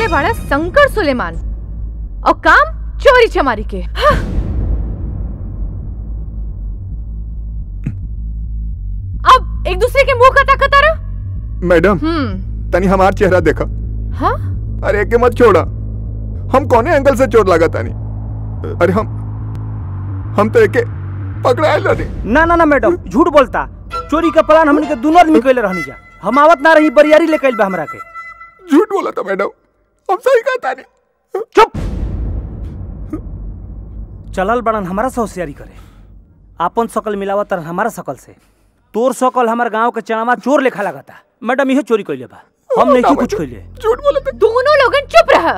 बाड़ा शंकर सुलेमान और काम चोरी चमारी के हाँ। अब एक दूसरे के मुंह का ताकत आ रहा मैडम हम्म तनी हमार चेहरा देखा हाँ अरे के मत छोड़ा हम कौने एंगल से चोट लगा तानी अरे हम हम तो एके पकड़ाए नहीं ना ना ना मैडम झूठ बोलता चोरी का प्लान हमने के दोनों आदमी कैले रहनी जा हम आवत ना रही बरियारी ले कैल बा हमरा के झूठ बोला था मैडम हम सही कहता नहीं चुप चलल बड़न हमारा से होशियारी करे आपन शकल मिलावत तरन हमारा शकल से तोर शकल हमार गांव के चनावा चोर लेखा लगता मैडम इहे चोरी कैले बा हम नहीं कुछ कैले झूठ बोले थे दोनों लोगन चुप रहा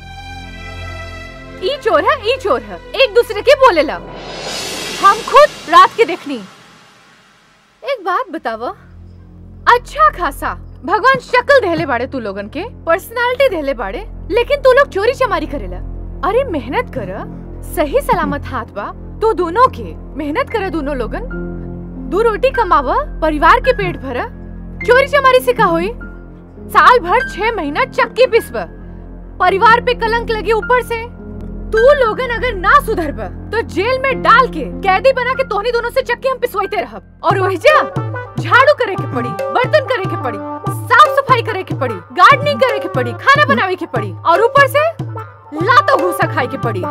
ई चोर है ई चोर है एक दूसरे के बोले ला हम खुद रात के देखनी एक बात बतावा अच्छा खासा भगवान शक्ल देले बाड़े तू लोगन के पर्सनालिटी देले बाड़े लेकिन तू लोग चोरी चमारी करेला अरे मेहनत कर सही सलामत हाथ बा तू दोनों के मेहनत कर दोनों लोगन दो रोटी कमावा परिवार के पेट भरा चोरी चमारी से का होई साल भर छह महीना चक्की पिसब परिवार पे कलंक लगे ऊपर से तू लोगन अगर ना सुधरब तो जेल में डाल के कैदी बना के तोहनी दोनों से चक्की हम पिसवाते रहब और वही जा झाड़ू करे के पड़ी बर्तन करे के पड़ी साफ सफाई करे के पड़ी गार्डनिंग करे के पड़ी खाना बनावे के पड़ी और ऊपर से लातो भूसा खाए के पड़ी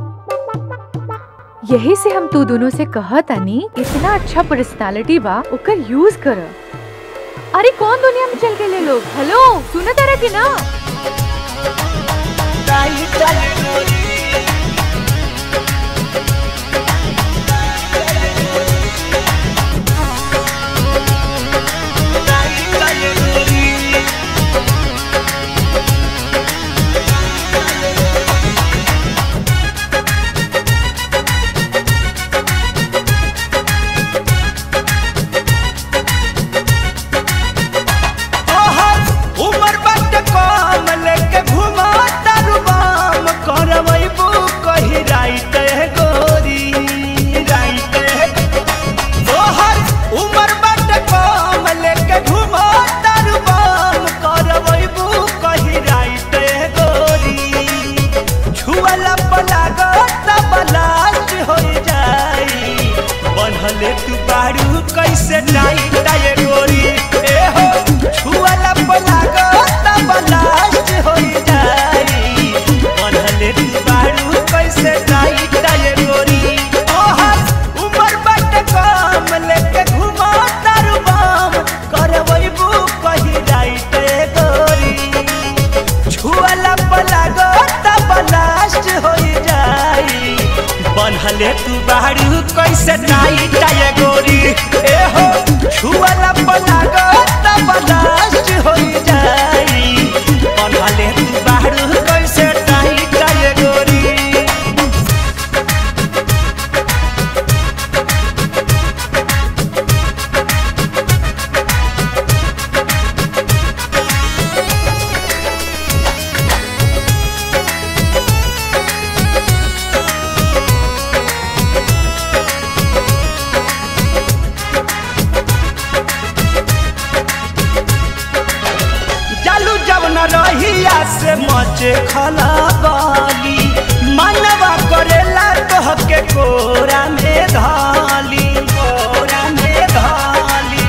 यही से हम तू दोनों से कहत आनी इतना अच्छा पर्सनालिटी बा ओकर यूज कर अरे कौन दुनिया में चल गए ले लोग हेलो सुना तारा की ना उमर बट कम लेके घुमा तारू बाम करवैबू कही राइट है गोरी राइट है तोहर उमर बट कम लेके घुमा तारू बाम करवैबू कही राइट है गोरी छुअला पलागत बलास्ट हो जाई बनहले तू बारू कैसे टाइट है गोरी ए हो छुअला पलागत बलास्ट हो जाई बनहले तू बारू कैसे टाइट है गोरी ओहर उमर बट कम लेके घुमा तारू बाम करवैबू कही राइट है गोरी छुअला पलागत बलास्ट हो जाई बनहले तू बाहरू कैसे नाई टाए गोरी ए हो छुअला पलागत बलास्ट हो जाई बनहले तू बाहरू कैसे नाई टाए गोरी चालू जब न रहिया से मचे खला बाली मनवा करेला तोह के कोरा में धाली कोरा में धाली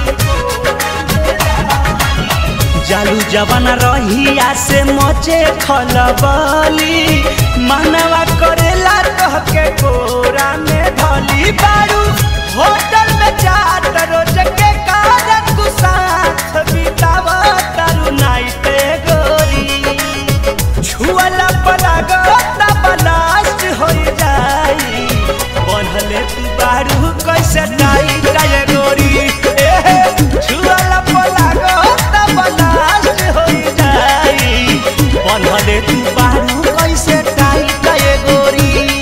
जालू जवन रहिया से मचे खलबली मनवा करेला तोह के कोरा में धली बारू होटल में जात रोज के कारण तू साथ बितावा तारू नाइट गोरी छुअला पलागत बलास्ट हो जाई बनहले तू बारू कैसे नाइट है गोरी ए हे, छुअला पलागत बलास्ट हो जाई बनहले तू बारू कैसे टाइट है गोरी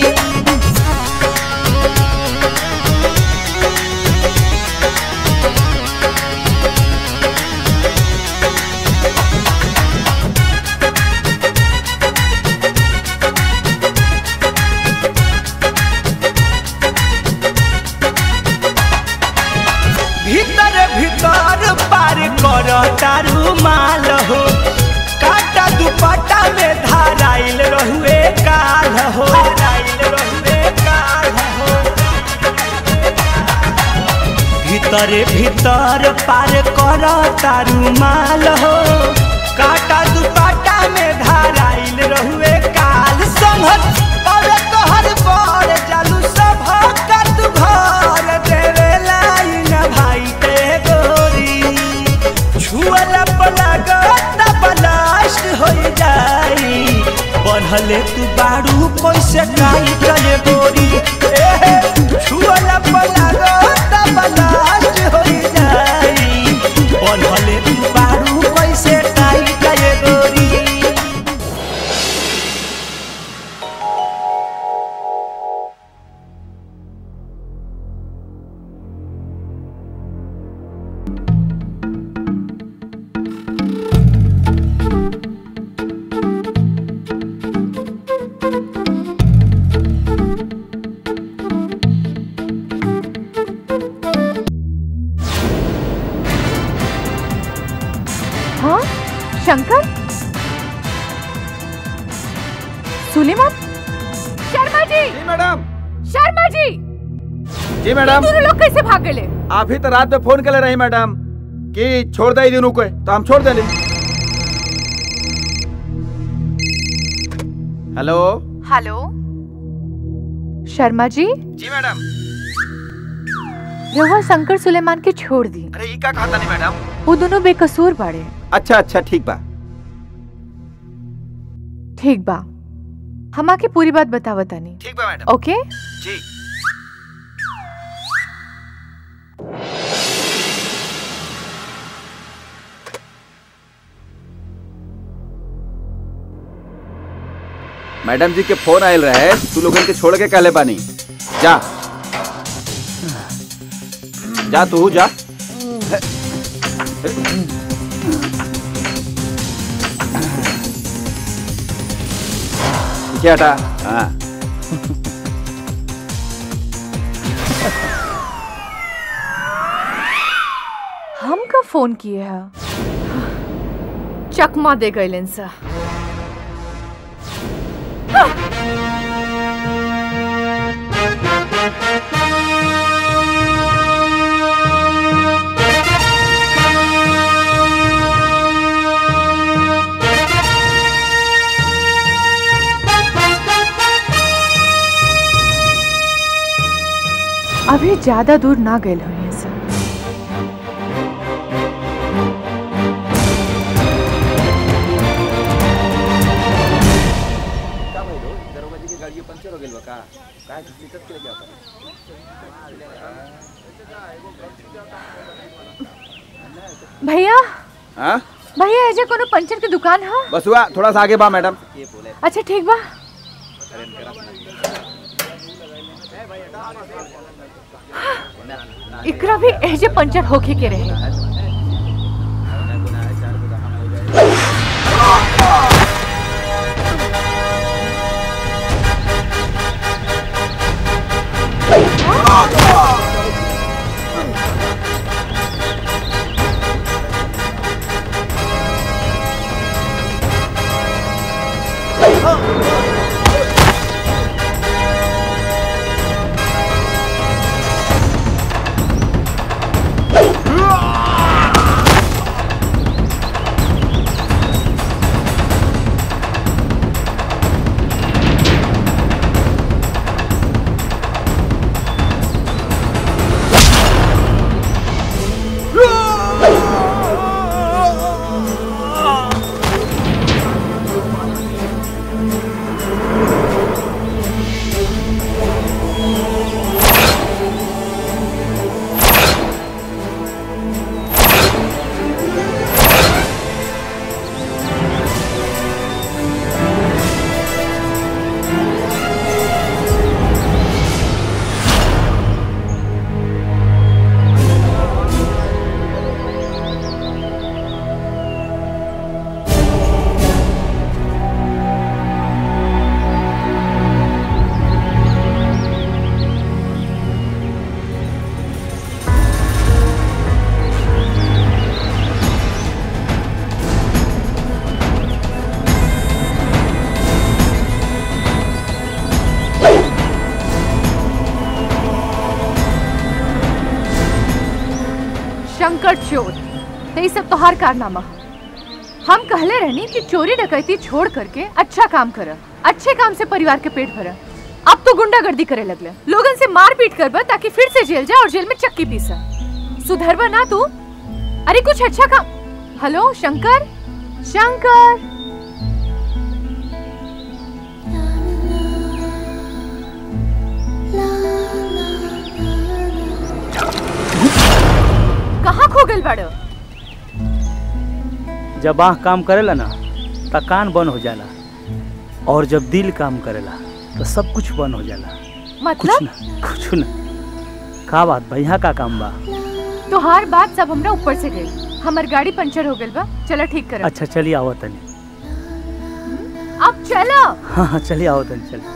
भीतर भीतर पार कर तारू माल हो काटा दुपट्टा में भीतरे भीतर पार कर तारू माल हो काटा दुपाटा में धाराइल रहुए काल संघत और तोहर बड़ जालू सब का तू घर देवे लाइन भाई ते गोरी छुअला पलागत बलास्ट हो जाई बढ़ले तू बारू कैसे काई चले गोरी ए, छुअला पलागत बलास्ट हो जाई बढ़ले तू बारू कैसे काई चले गोरी हाँ शंकर सुलेमान शर्मा जी जी मैडम शर्मा जी जी मैडम दोनों लोग कैसे भाग गए आप ही तो रात में फोन कर रही मैडम कि छोड़ दे दिनों को तो हम छोड़ देले हेलो हेलो शर्मा जी जी मैडम रहुआ शंकर सुलेमान के छोड़ दी अरे ई का खाता नहीं मैडम वो दोनों बेकसूर बाड़े अच्छा अच्छा ठीक बा ठीक बा हम आके पूरी बात बतावा तानी ठीक बा मैडम ओके जी मैडम जी के फोन आयल रहे तू लोगन के छोड़ के कहले बानी जा जा तू जा पीछे हटा हाँ हम का फोन किए है चकमा दे गए सा अभी ज्यादा दूर ना गए हुए सर भैया हाँ भैया एजे कोनो पंचर के दुकान है बस हुआ थोड़ा सा आगे बा मैडम अच्छा ठीक बा इकरा भी एजे पंचर होके के रहे शंकर चोर तो ये सब तोहार कारनामा है हम कहले रहनी कि चोरी डकैती छोड़ करके अच्छा काम कर अच्छे काम से परिवार के पेट भर अब तो गुंडागर्दी करे लगले लोगन से मार पीट कर ताकि फिर से जेल जाए और जेल में चक्की पीसा सुधरवा ना तू अरे कुछ अच्छा काम हेलो शंकर शंकर कहाँ खो गल बाड़ो जब आँख काम करेला ना त कान बंद हो जाला और जब दिल काम करेला तो सब कुछ बंद हो जाला कुछ मतलब ना कुछ ना का बात बा यहाँ का काम बा तोहार बात सब हमरा ऊपर से गई हमर गाड़ी पंचर हो गइल बा चला ठीक कर अच्छा चलिए आओ तनी अब चलो हाँ हाँ चलिए आओ तनी चलिए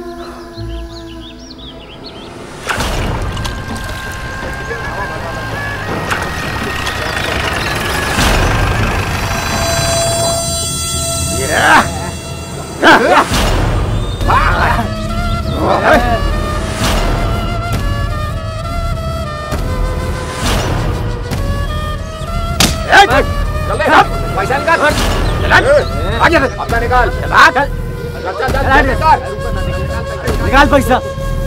पैसा निकाल आगे अपना निकाल चल चल चल निकाल निकाल पैसा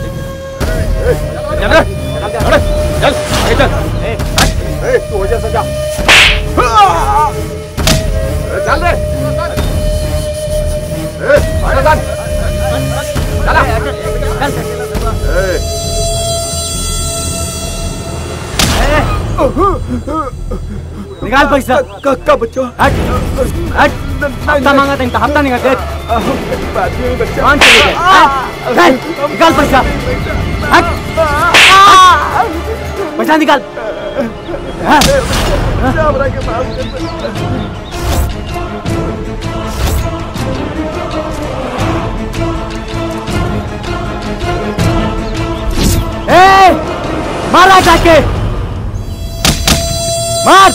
चल चल चल चल ए तू हो जा सजा चल रे ए आजा चल चला ए निकाल पैसा का बच्चों हट हट हफ्ता मांगा था इनका हफ्ता नहीं दे कौन चले गए हट, हट, निकाल पैसा हट पैसा निकाल हाँ, ए मारा जाके मार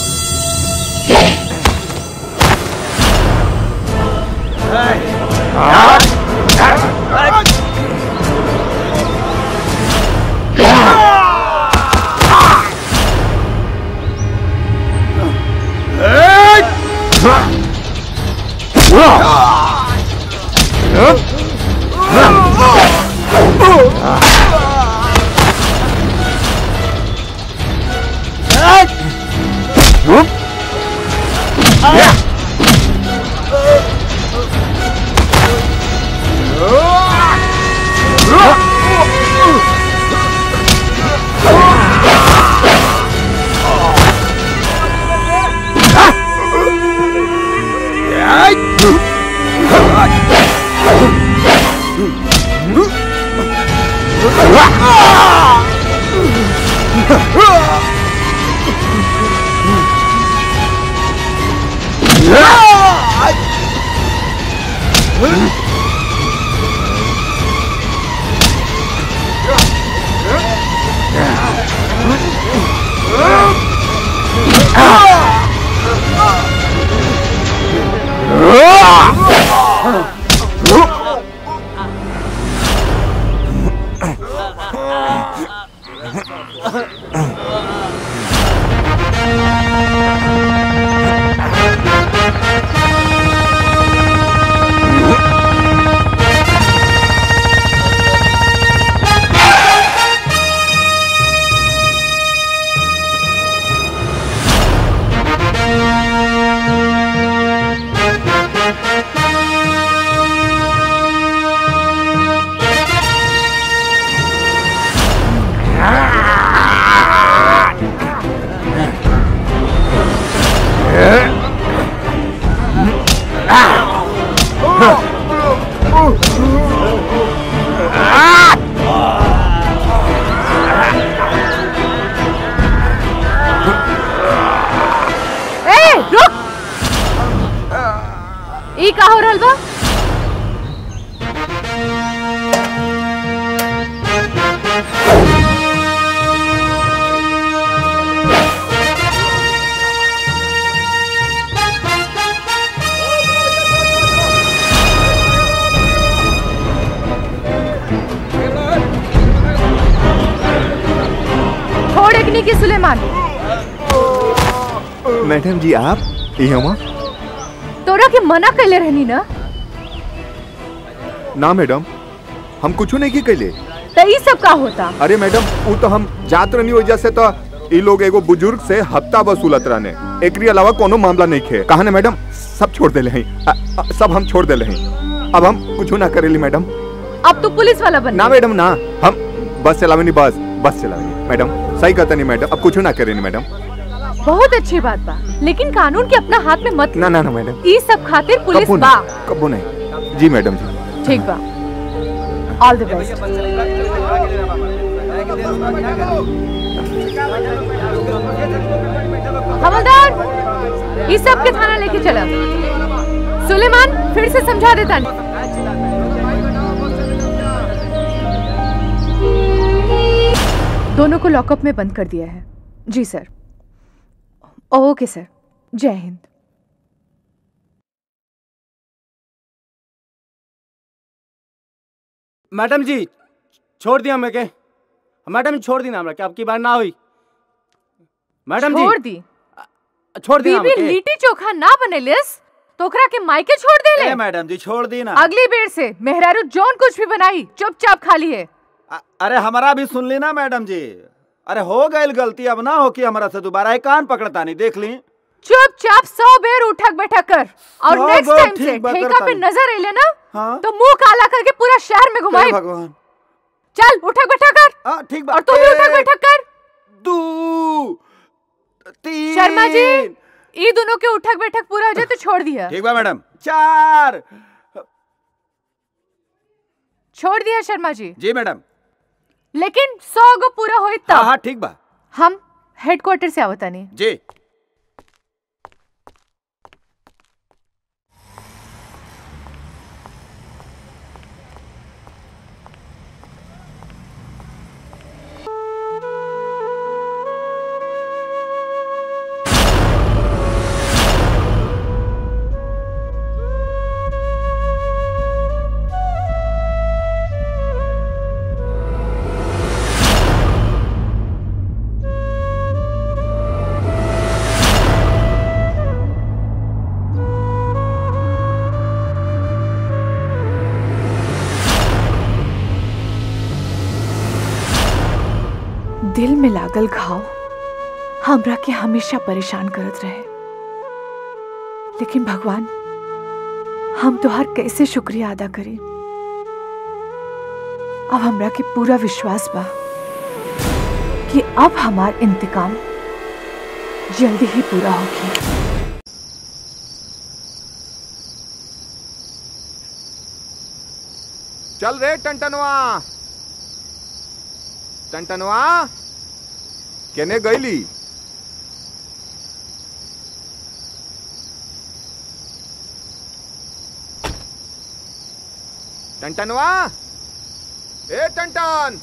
ए रुक ई का हो रहल बा छोड़ एकनी की सुलेमान मैडम जी आप ये हमा तोरा के मना कैले रहनी ना ना मैडम हम कुछ नहीं की कैले तो ई सब का होता अरे मैडम वो तो हम जात रहनी वजह से तो ई लोग एगो बुजुर्ग से हफ्ता वसूलत रहने एकरी अलावा कोनो मामला नहीं खे कहा ना मैडम सब छोड़ देले हैं अ- अ- सब हम छोड़ देले हैं अब हम कुछ ना करेली मैडम अब तू पुलिस वाला बन ना मैडम ना हम बस चलावेनी बस बस चलावेनी मैडम सही कहता नहीं मैडम अब कुछ ना करेनी मैडम बहुत अच्छी बात बा लेकिन कानून के अपना हाथ में मत ना ना ना मैडम ई सब खातिर पुलिस कबो बा नहीं कबो नहीं जी मैडम जी ठीक बा ऑल द बेस्ट हवलदार इस सब के थाना लेके चला सुलेमान फिर से समझा देता दोनों को लॉकअप में बंद कर दिया है जी सर ओके सर जय हिंद मैडम जी छोड़ दिया मैं के मैडम जी छोड़ दी ना हमरा के आपकी बार ना हुई मैडम छोड़ जी दी छोड़ दी ना बीबी हमके। लिट्टी चोखा ना बनेलिस तो ओकरा के मायके छोड़ दे ले ए मैडम जी छोड़ दी ना अगली बेर से मेहरारू जोन कुछ भी बनाई चुपचाप खा ली है अ- अरे हमारा भी सुन ली ना मैडम जी अरे हो गई गलती अब ना हो कि हमारा से दोबारा एक कान पकड़ता नहीं देख ली चुपचाप सौ बेर उठक बैठक कर और हाँ, नेक्स्ट बस टाइम से ठीक बा, ठेका करता पे नहीं। नजर अइले ना हाँ तो मुंह काला करके पूरा शहर में घुमाई हे भगवान चल उठक बैठक कर हाँ ठीक बा और तू भी उठक एक, बैठक कर दू तीन शर्मा जी ई दोनों के उठक बैठक पूरा हो जाए तो छोड़ दिया ठीक बा मैडम चार छोड़ दिया शर्मा जी जी मैडम लेकिन सौ गो पूरा होई हाँ तब हाँ ठीक बा हम हेडक्वार्टर से आवता नहीं जी दिल में लागल घाव हमरा के हमेशा परेशान करत रहे लेकिन भगवान हम तोहार कैसे शुक्रिया अदा करी अब हमरा के पूरा विश्वास बा कि अब हमार इंतकाम जल्दी ही पूरा होगी चल रे टंटनवा टंटनवा केने गईली टंटनवा ए टंटन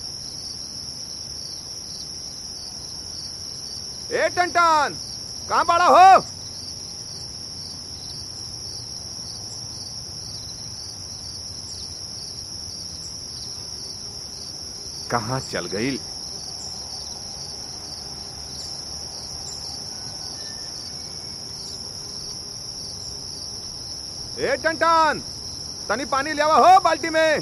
ए टंटन कहाँ बड़ा हो कहाँ चल गई ए टंटन तनी पानी ले आवा हो बाल्टी में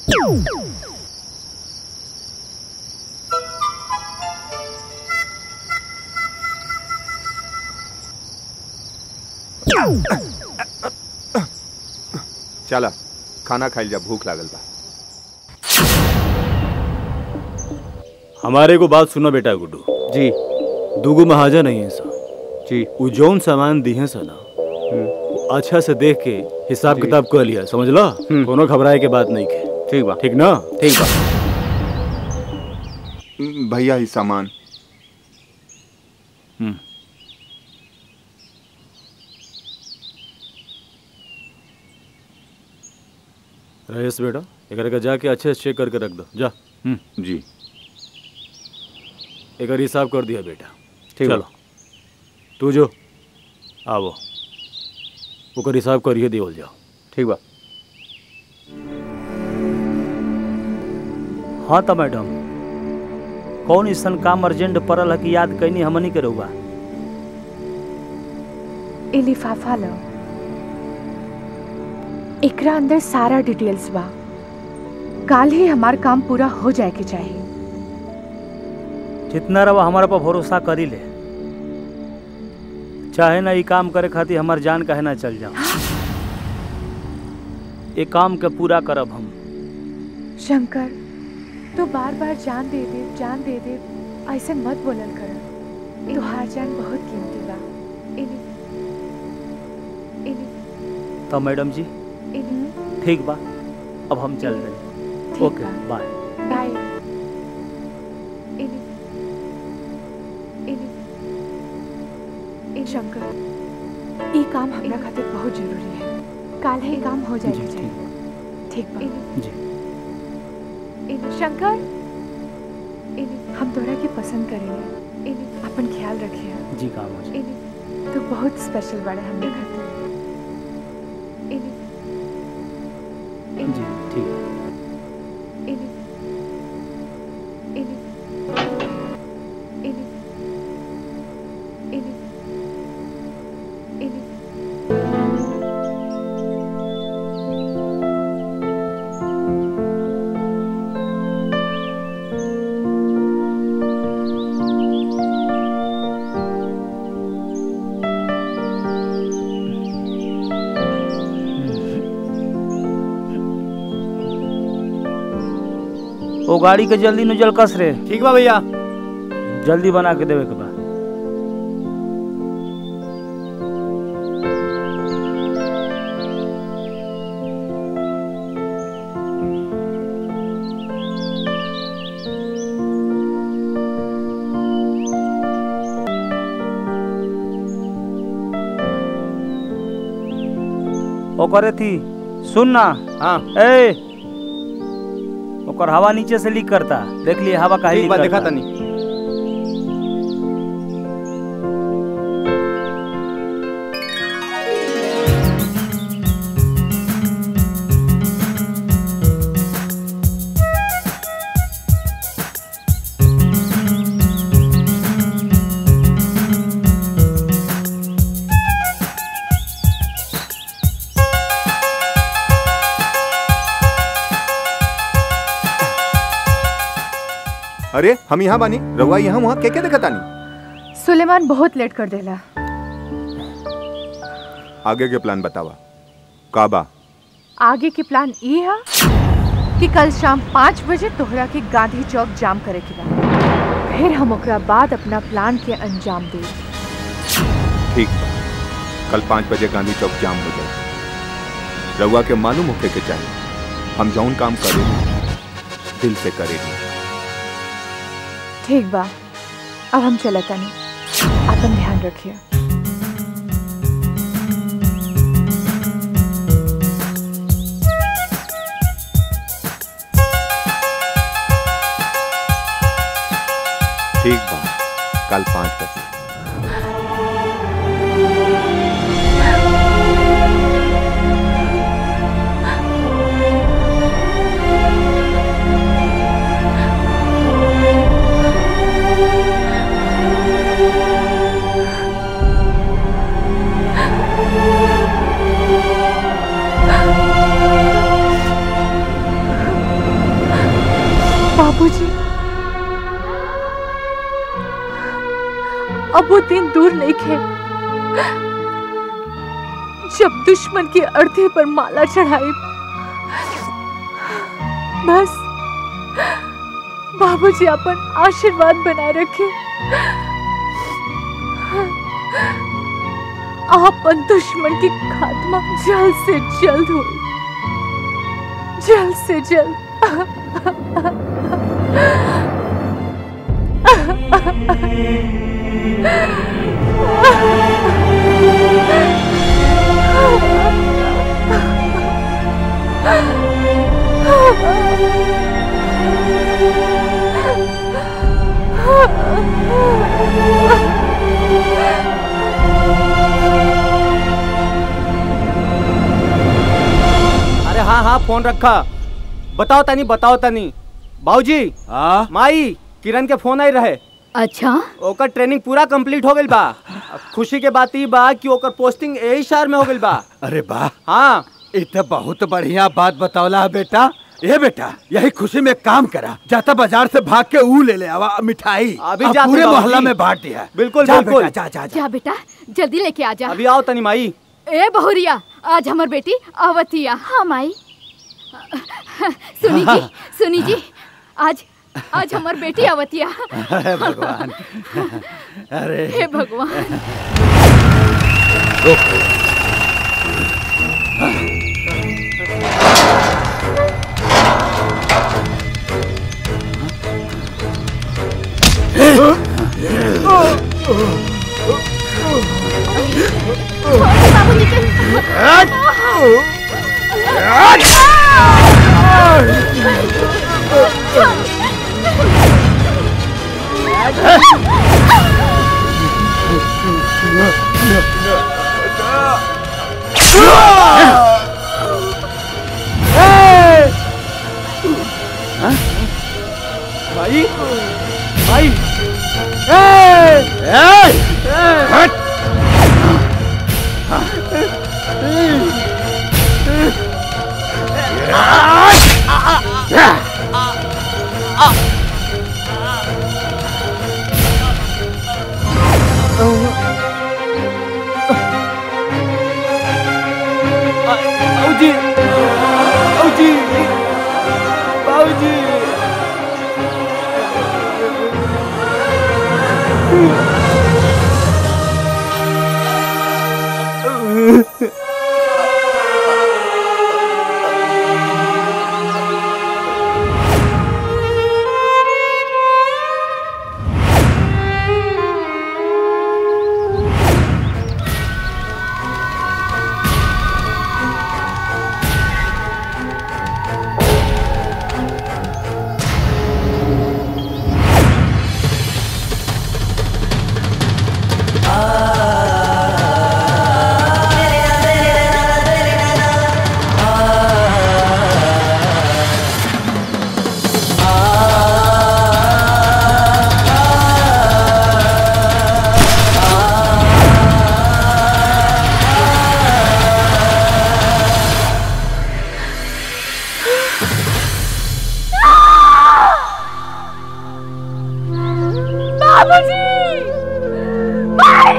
चला खाना खाइल जा भूख लागल बा हमारे को बात सुनो बेटा गुड्डू जी दूगो महाजन नहीं है सा जी उ जौन सामान दिए सा ना वो अच्छा से देख के हिसाब जी। किताब कर लिया समझ लो हम्म। कोनो घबराए के बात नहीं के ठीक बा ठीक ना ठीक बा भैया ही सामान हम्म। रहीस बेटा एक का जाके अच्छे से चेक करके रख दो जा हम्म जी एक हिसाब कर दिया बेटा ठीक बा। चलो तू जो आवो ओकर हिसाब करिए देवल जाओ ठीक बा हाँ तो मैडम कौन ऐसा काम अर्जेंट पड़ल है कि याद कैनी हमनी के रहुआ ए लिफाफा लो एकरा अंदर सारा डिटेल्स बा काल ही हमार काम पूरा हो जाए के चाहिए जितना रवा हमारा पर भरोसा करी ले चाहे ना ये काम करे खातिर हमार जान काहे ना चल जाओ ये काम के पूरा करब हम शंकर तू बार बार जान दे दे जान दे दे ऐसे मत बोलल कर तुहार जान बहुत कीमती बा इली इली तो मैडम जी इली ठीक बा अब हम चल रहे ठीक ओके बा। बाय बाय इली इली इन शंकर ई काम हमरा खातिर बहुत जरूरी है काल ही काम हो जी जाएगा ठीक चाहिए ठीक बा इली जी इली शंकर इली हम तोरा के पसंद करेंगे इली अपन ख्याल रखिए जी काम हो जाए इली तू बहुत स्पेशल बड़ा हमरे खातिर इली जी ठीक है इली इली इली इली इली वो गाड़ी के जल्दी न जल कस रे ठीक बा भैया जल्दी बना के देवे के बा ओकरे थी सुन ना हाँ ए ओकर हवा नीचे से लीक करता देख लिए हवा काहे ठीक लीक बा करता देखा तनी अरे हम यहाँ बानी रहुआ यहाँ वहाँ के के देखा तानी सुलेमान बहुत लेट कर देला आगे के प्लान बतावा काबा आगे के प्लान ये है कि कल शाम पाँच बजे तोहरा के गांधी चौक जाम करे के बा फिर हम ओकरा बाद अपना प्लान के अंजाम दे ठीक बा कल पाँच बजे गांधी चौक जाम हो जाए रहुआ के मालूम होके के चाहिए हम जौन काम करेंगे दिल से करेंगे ठीक बा अब हम चलता नहीं अपन ध्यान रखिए ठीक बा कल पाँच बजे बाबूजी अब वो दिन दूर नहीं खे जब दुश्मन की अर्थी पर माला चढ़ाई बस बाबूजी अपन आशीर्वाद बनाए रखे आपन दुश्मन की खात्मा जल्द से जल्द हो जल्द से जल्द अरे हाँ हाँ फोन रखा बताओ तनी बताओ तनी बाबूजी हाँ माई किरण के फोन आई रहे अच्छा ओकर ट्रेनिंग पूरा कंप्लीट हो गइल बा अब खुशी के बात ई बा कि ओकर पोस्टिंग यही शहर में हो गइल बा अरे वाह हाँ ये तो बहुत बढ़िया बात बतौला है बेटा ये बेटा यही खुशी में काम करा जाता बाजार से भाग के ऊ ले ले आवा मिठाई अभी अब जाते पूरे बाबूजी। मोहल्ला में बांट दिया है। बिल्कुल, जा बिल्कुल। बेटा, जा जा जा जा बेटा जल्दी लेके आ जा अभी आओ तनी माई ए बहुरिया आज हमर बेटी अवतिया हाँ माई सुनी जी सुनी जी आज आज हमर बेटी अवतिया अरे भगवान अरे हे भगवान बाबूजी के भाई भाई बाबूजी बाबूजी बाबूजी बाबूजी भाई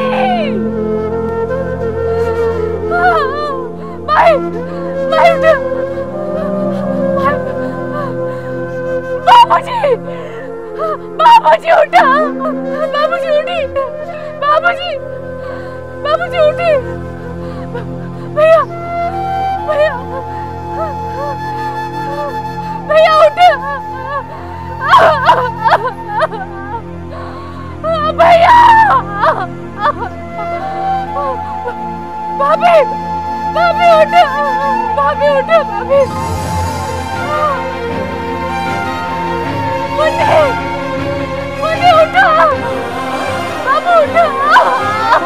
भाई भाई बाबूजी बाबूजी उठा बाबूजी उठी बाबूजी बाबूजी उठी भैया भैया भैया उठे भैया भाभी भाभी उठो भाभी उठो भाभी मुन्नी मुन्नी उठो बाबू उठो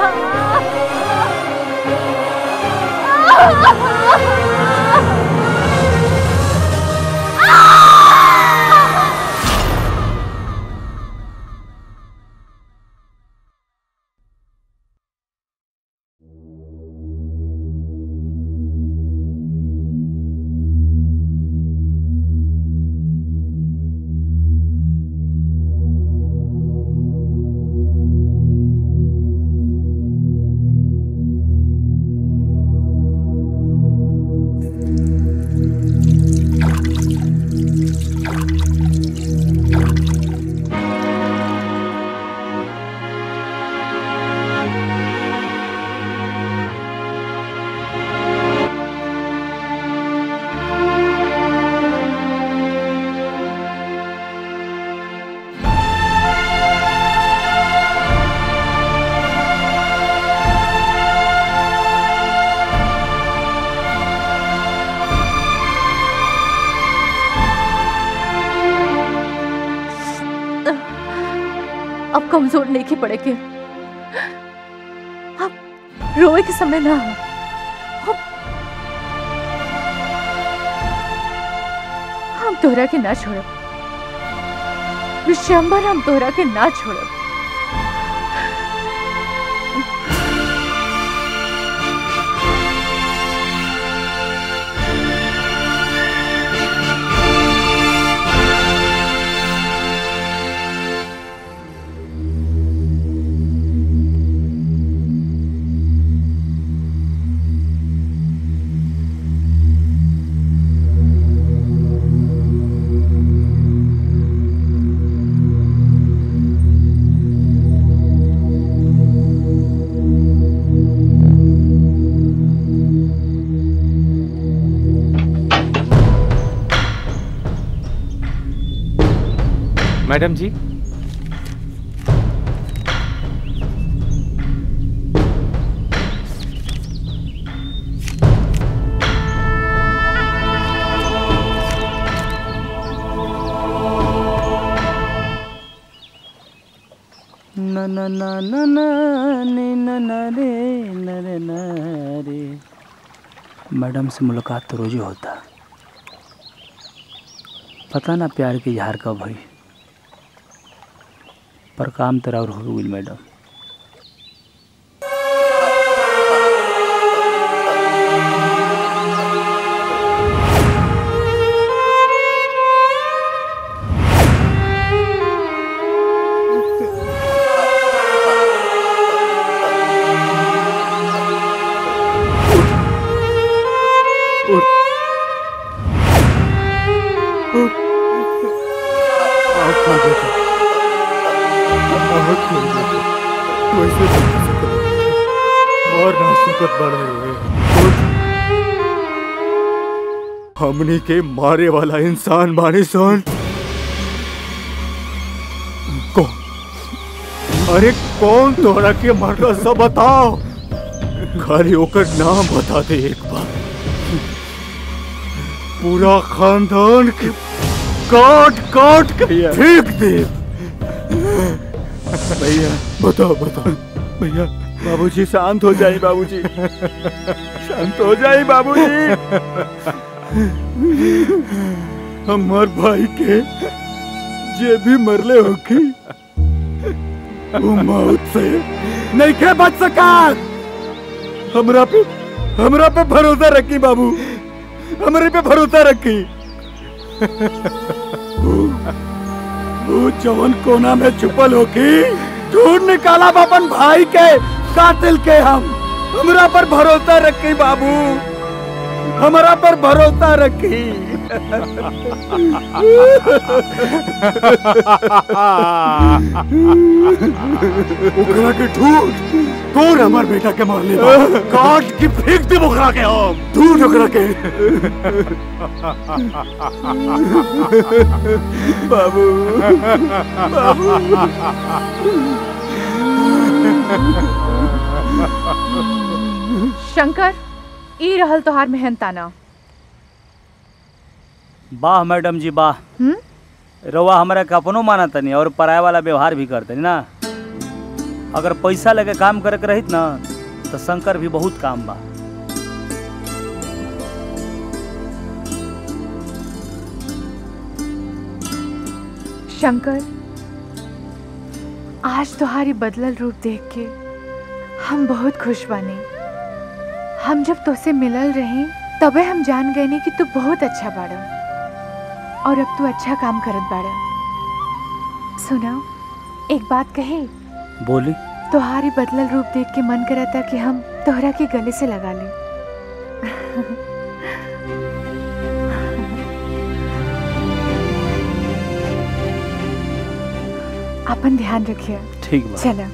कमजोर नहीं के पड़े के अब रोए के समय ना हो अब हम तोहरा के ना छोड़ब विश्वम्बर हम तोहरा के ना छोड़ब मैडम जी न न न न न ने न न रे न रे न रे मैडम से मुलाकात तो रोज ही होता पता ना प्यार के इजहार कब हुई पर काम तेरा और हो गई मैडम और ना सुकत बड़े हमनी के मारे वाला इंसान बानी सन कौन अरे कौन तोरा के मारला सब बताओ खाली ओकर नाम बता दे एक बार पूरा खानदान के काट काट के फेंक दे भैया बताओ बताओ भैया बाबूजी शांत हो जाए बाबूजी शांत हो जाए बाबूजी हमार भाई के जे भी मरले होखी वो मौत से नहीं के बच सका हमरा पे हमरा पे भरोसा रखी बाबू हमरे पे भरोसा रखी वो- वो जवन कोना में छुपल होखी ढूंढ निकाला अपन भाई के कातिल के हम हमरा पर भरोसा रखी बाबू हमरा पर भरोसा रखी ओकरा के ढूंढ कौन हमार बेटा के मारले बा काट के फेंक दे ओकरा के हम ढूंढ ओकरा के बाबू शंकर ई रहल तोहार मेहनताना वाह मैडम जी वाह हम्म? रउआ हमरा के अपनो माना तनी और पराया वाला व्यवहार भी करतनी ना अगर पैसा लेके काम करे के रहित ना तो शंकर भी बहुत काम बा शंकर आज तुम्हारी बदलल रूप देख के हम बहुत खुश बानी हम जब तुझसे मिलल रही तबे हम जान गए नी कि तू बहुत अच्छा बाड़ा और अब तू अच्छा काम करत बाड़ा सुना एक बात कहे बोली तुम्हारी बदलल रूप देख के मन करा था कि हम तोहरा के गले से लगा ले अपन ध्यान रखिए ठीक बा चला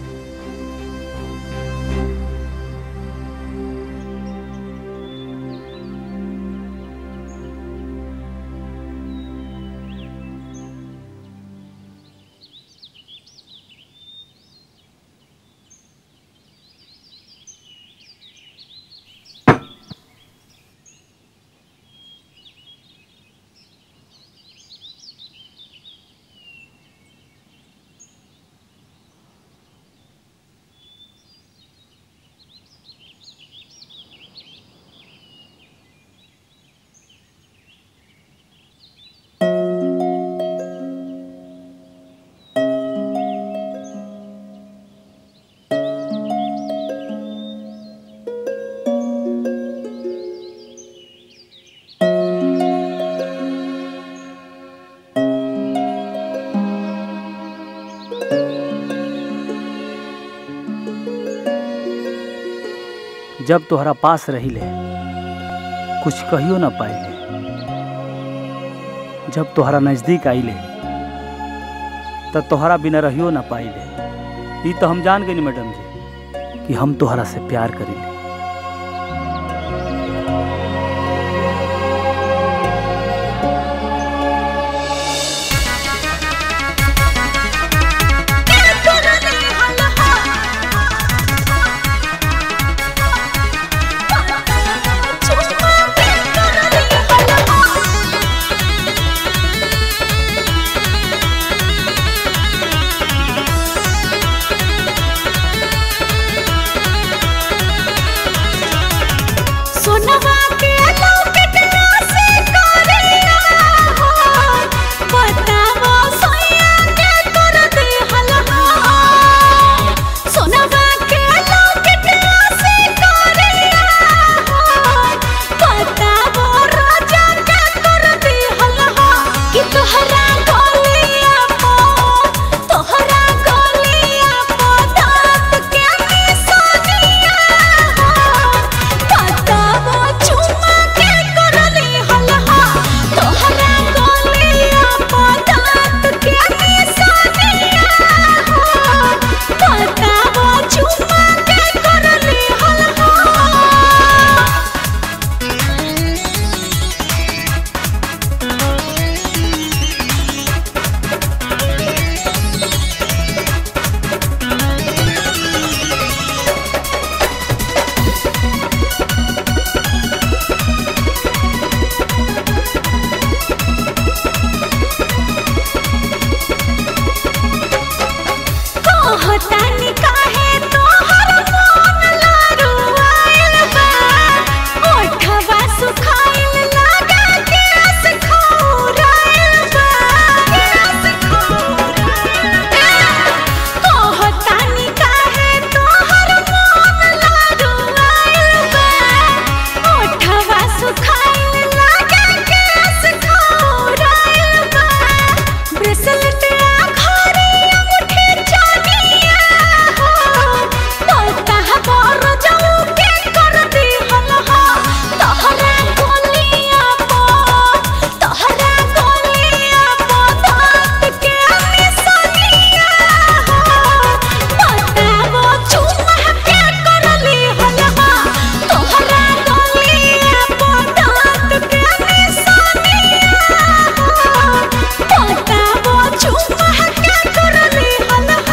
जब तोहरा पास रही ले कुछ कहियो ना पाइले जब तोहरा नजदीक आइले त तोहरा बिना रहियो ना पाइले ई तो हम जान गई मैडम जी कि हम तोहरा से प्यार करीले सोनवा के लौकटना से करिया हो बतावो सोया के कर दे हलहा सोनवा के लौकटना से करिया हो बतावो राजा के कर दे हलहा कि तोहरा गलिया पो तोहरा गलिया पो दांत के निशानिया बतावो चुम्मा के करली हलहा तोहरा गलिया पो दांत के निशानिया बतावो चुम्मा के करली हलहा कहतानी काहे तोहर मन लारुआइल बा ओठवा सुखाइल लागा केस खौराइल बा केस खौराइल कहतानी काहे तोहर मन लारुआइल बा ओठवा सुखाइल लागा केस खौराइल बा ब्रेसलेट आखरी अंगूठी चानिया हो तोता बर जाऊ के कर दी हलहा तोहरा गोलिया पो तोहरा गोलिया पो दांत के निशानिया हो बतावो चुम्मा के कर ली हलहा तोहरा गोलिया पो दांत के निशानिया हो बतावो चुम्मा के कर ली हलहा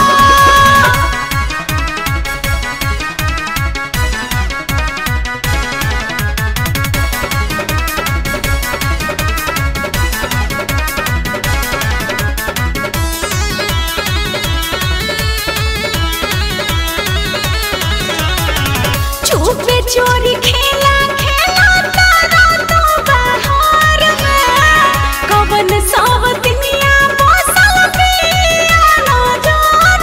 चुपे चोरी खेला खेला तारा तो बाहर में कवन सब दुनिया बसल पिया नजर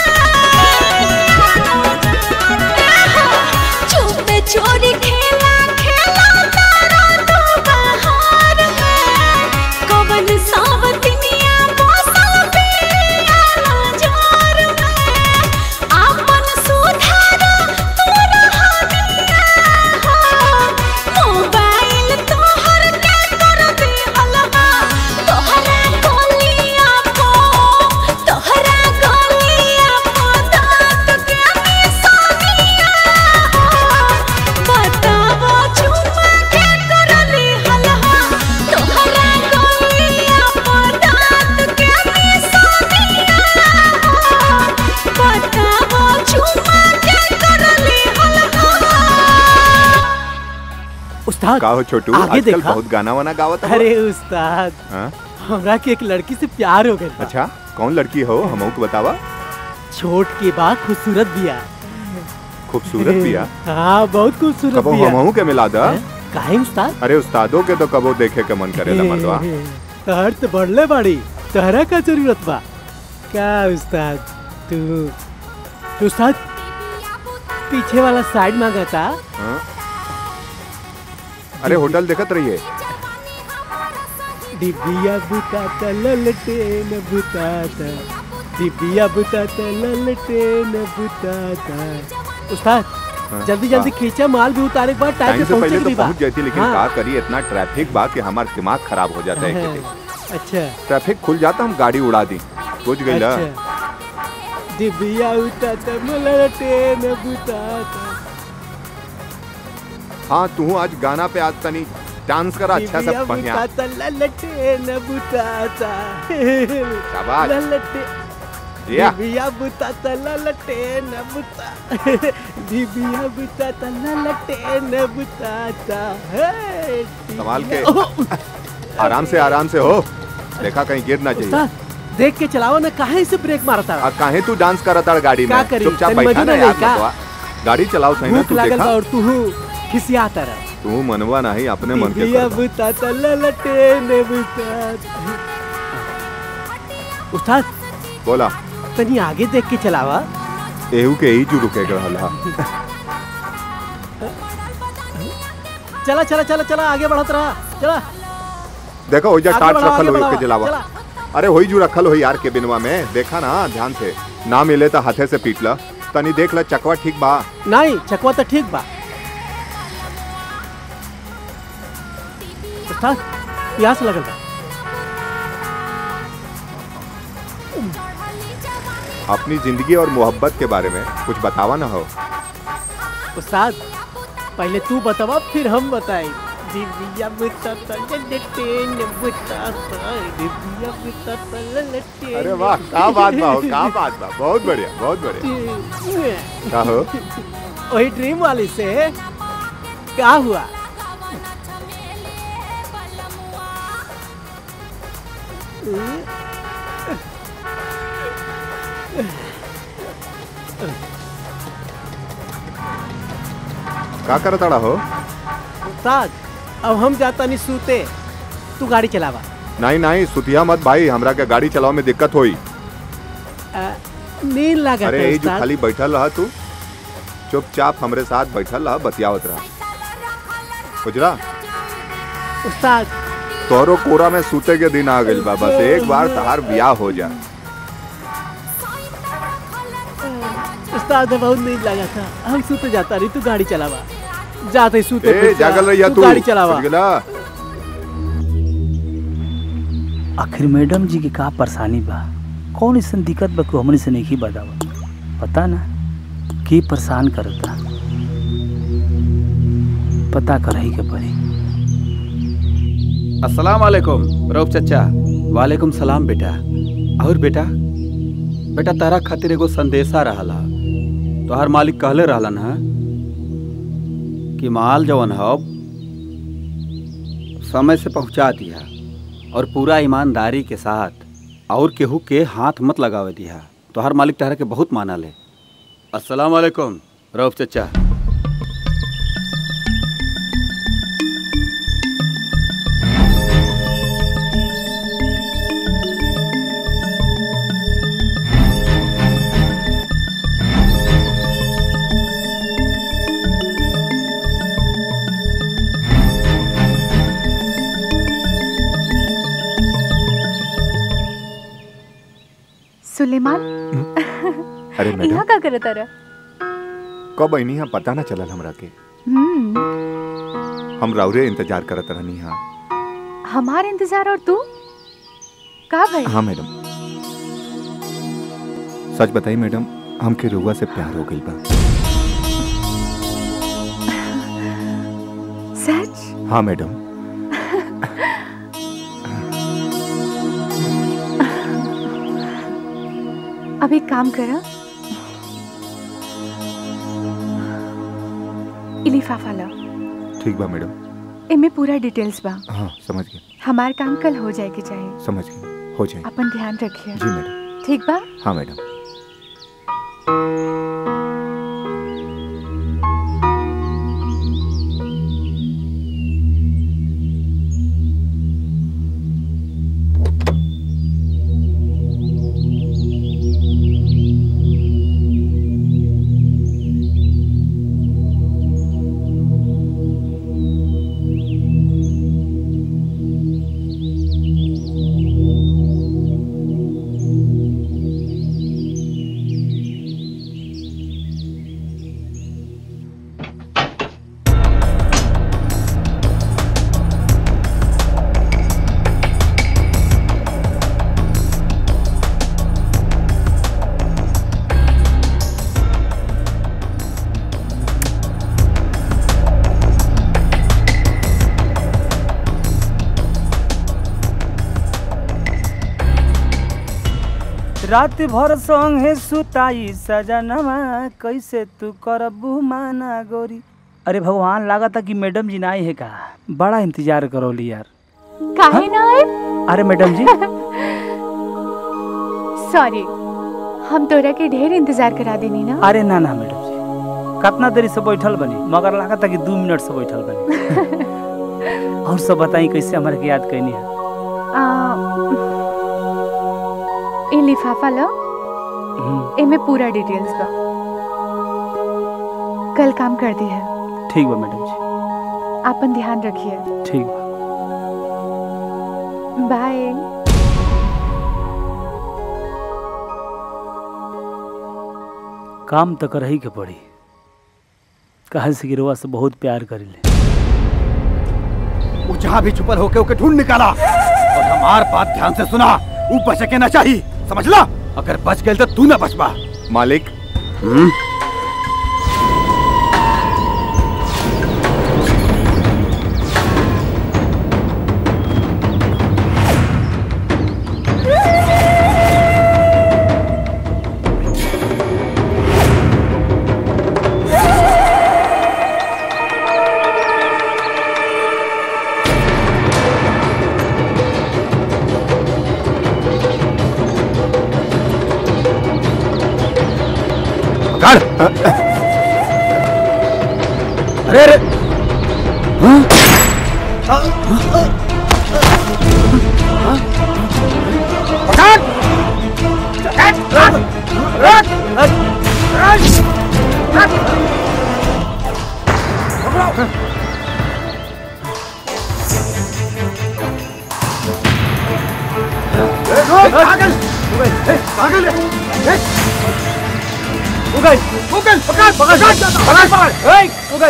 में चुपे चोरी खेला खेला तारा तो बाहर में कवन सब दुनिया बसल पिया नजर में आपन सुधार तोरा हनिया हो मोबाइल तोहर के कर दे हलवा तोहरा गोलिया पो तोहरा गोलिया पो दांत के निशानिया हो बतावो चुम्मा के कर ली हलवा तोहरा गोलिया पो दांत के निशानिया हो बतावो चुम्मा के कर ली हलवा उस्ताद का हो छोटू आगे आजकल देखा बहुत गाना वाना गावत हो अरे उस्ताद हाँ? हमरा के एक लड़की से प्यार हो गया अच्छा कौन लड़की हो हमहू को बतावा छोट के बाद खूबसूरत बिया खूबसूरत बिया हाँ बहुत खूबसूरत कबो बिया हमहू के मिला दा काहे उस्ताद अरे उस्तादों के तो कबो देखे के मन करेला मर्दवा तहर तो बढ़ले बाड़ी तहरा का जरूरत बा का उस्ताद तू तू उस्ताद पीछे वाला साइड मांगा था हाँ? अरे होटल देखत रहिए डिबिया बुताता ललटेन बुताता डिबिया बुताता ललटेन बुताता उस्ताद जल्दी जल्दी खींचा माल भी उतारे के बाद टाइम टाइम पे से पहुंचे पहले के तो भी बा पहुंच जाती लेकिन हाँ। का करिए इतना ट्रैफिक बा कि हमारा दिमाग खराब हो जाता है हाँ, कि अच्छा ट्रैफिक खुल जाता हम गाड़ी उड़ा दी बुझ गई ना अच्छा दिबिया उताता मला ट्रेन बुताता हाँ तू आज गाना पे आज तनी डांस करा अच्छा दिबिया से बढ़िया बुताता ललटेन बुताता शाबाश। ललटे या। दिबिया बुताता ललटेन बुता दिबिया बुताता ललटेन बुताता हे संभाल के दिबिया- आराम से आराम से हो देखा कहीं गिर ना चाहिए उस्ताद देख के चलाओ ना काहे से ब्रेक मारता आ काहे तू डांस करत ताड़ गाड़ी का में करी? चुपचाप तनी बैठा मजू ना नहीं यार का? मतवा गाड़ी चलाओ सही ना भूख तू लागल बा देखा और तू खिसियाता रह तू मनवा नहीं अपने मन के दिबिया कर बुताता ललटेन बुताता उस्ताद बोला तनी आगे देख के चलावा एहू के ही जू रुके रहल हा चला चला चला चला आगे बढ़त रहा चला देखो हो जा आगे टार्च बढ़ाओ, रखल आगे होई बढ़ाओ, के जलावा चला। अरे होई जू रखल हो यार के बिनवा में देखा ना ध्यान से ना मिले तो हाथे से पीट ला तनी देख ला चकवा ठीक बा नहीं चकवा तो ठीक बा उस्ताद प्यास लगल बा अपनी जिंदगी और मोहब्बत के बारे में कुछ बतावा ना हो उस्ताद पहले तू बतावा फिर हम बताएं दिव्या बुताता ललटेन बुताता दिव्या बुताता ललटेन अरे वाह का बात बा हो का बात बा बहुत बढ़िया बहुत बढ़िया का हो वही ड्रीम वाली से क्या हुआ का करत ताड़ा हो उस्ताद अब हम जाता नहीं सूते तू गाड़ी चलावा नहीं नहीं सुतिया मत भाई हमरा के गाड़ी चलाओ में दिक्कत होई आ, नींद लगा अरे यही जो खाली बैठल रहा तू चुपचाप हमरे साथ बैठल रहा बतियावत रहा गुजरा उस्ताद तोहरो कोरा में सूते के दिन आ गइल बा बस एक बार तहार ब्याह हो जा उस्ताद बहुत नींद लगा था हम सूते जाता नहीं तू गाड़ी चलावा जाते ही सूते ए फिर जा, जागल रहिया तू गाड़ी चलावा समझ गेला? आखिर मैडम जी के का परेशानी बा कौन ऐसा दिक्कत बा कि हमने से नहीं बतावा पता ना के परेशान करता पता करही के पड़ी अस्सलाम वालेकुम रऊफ चचा वालेकुम सलाम बेटा और बेटा बेटा तारा खातिर एगो संदेशा रहला तोहर मालिक कहले रहलन है कि माल जवन है समय से पहुंचा दिया और पूरा ईमानदारी के साथ और केहू के हाथ मत लगावे दिया तोहर मालिक तहरा के बहुत माना ले अस्सलाम वालेकुम रऊफ चचा सुलेमान अरे मैडम यहाँ का करत रहा कब अइनी हा पता ना चलल हमरा के हम्म हम राउरे इंतजार करत रहनी हा हमार इंतजार और तू का भाई हाँ मैडम सच बताई मैडम हमके रुआ से प्यार हो गई बा सच हाँ मैडम अब एक काम करा ई लिफाफा ला ठीक बा मैडम इमे पूरा डिटेल्स बा हाँ समझ गए हमार काम कल हो जाए के चाहे समझ गए हो जाए अपन ध्यान रखिए जी मैडम ठीक बा हाँ मैडम रात भर संगे सुताई सजनवा कैसे तू करबू माना गोरी अरे भगवान लागता कि मैडम जी ना आई है का बड़ा इंतजार करोली यार काहे ना आए अरे मैडम जी सॉरी हम तोरा के ढेर इंतजार करा देनी ना अरे ना ना मैडम जी कितना देरी से बैठल बनी मगर लागता कि दू मिनट से बैठल बनी और सब बताई कैसे हमारे के याद कैनी है आ, ए लिफाफा लो एमे पूरा डिटेल्स बा कल काम कर दी है ठीक बा मैडम जी आपन ध्यान रखिए ठीक बा बाय काम तो करही के पड़ी कहे से गिरवा से बहुत प्यार करी वो जहाँ भी छुपल होके ओके ढूंढ निकाला और हमार बात ध्यान से सुना वो बच के ना चाहिए समझ ला अगर बच गए तो तू ना बचबा मालिक कर अरे अरे पागल पागल उगल उगल पकड़ पकड़ पकड़ पकड़ ए उगल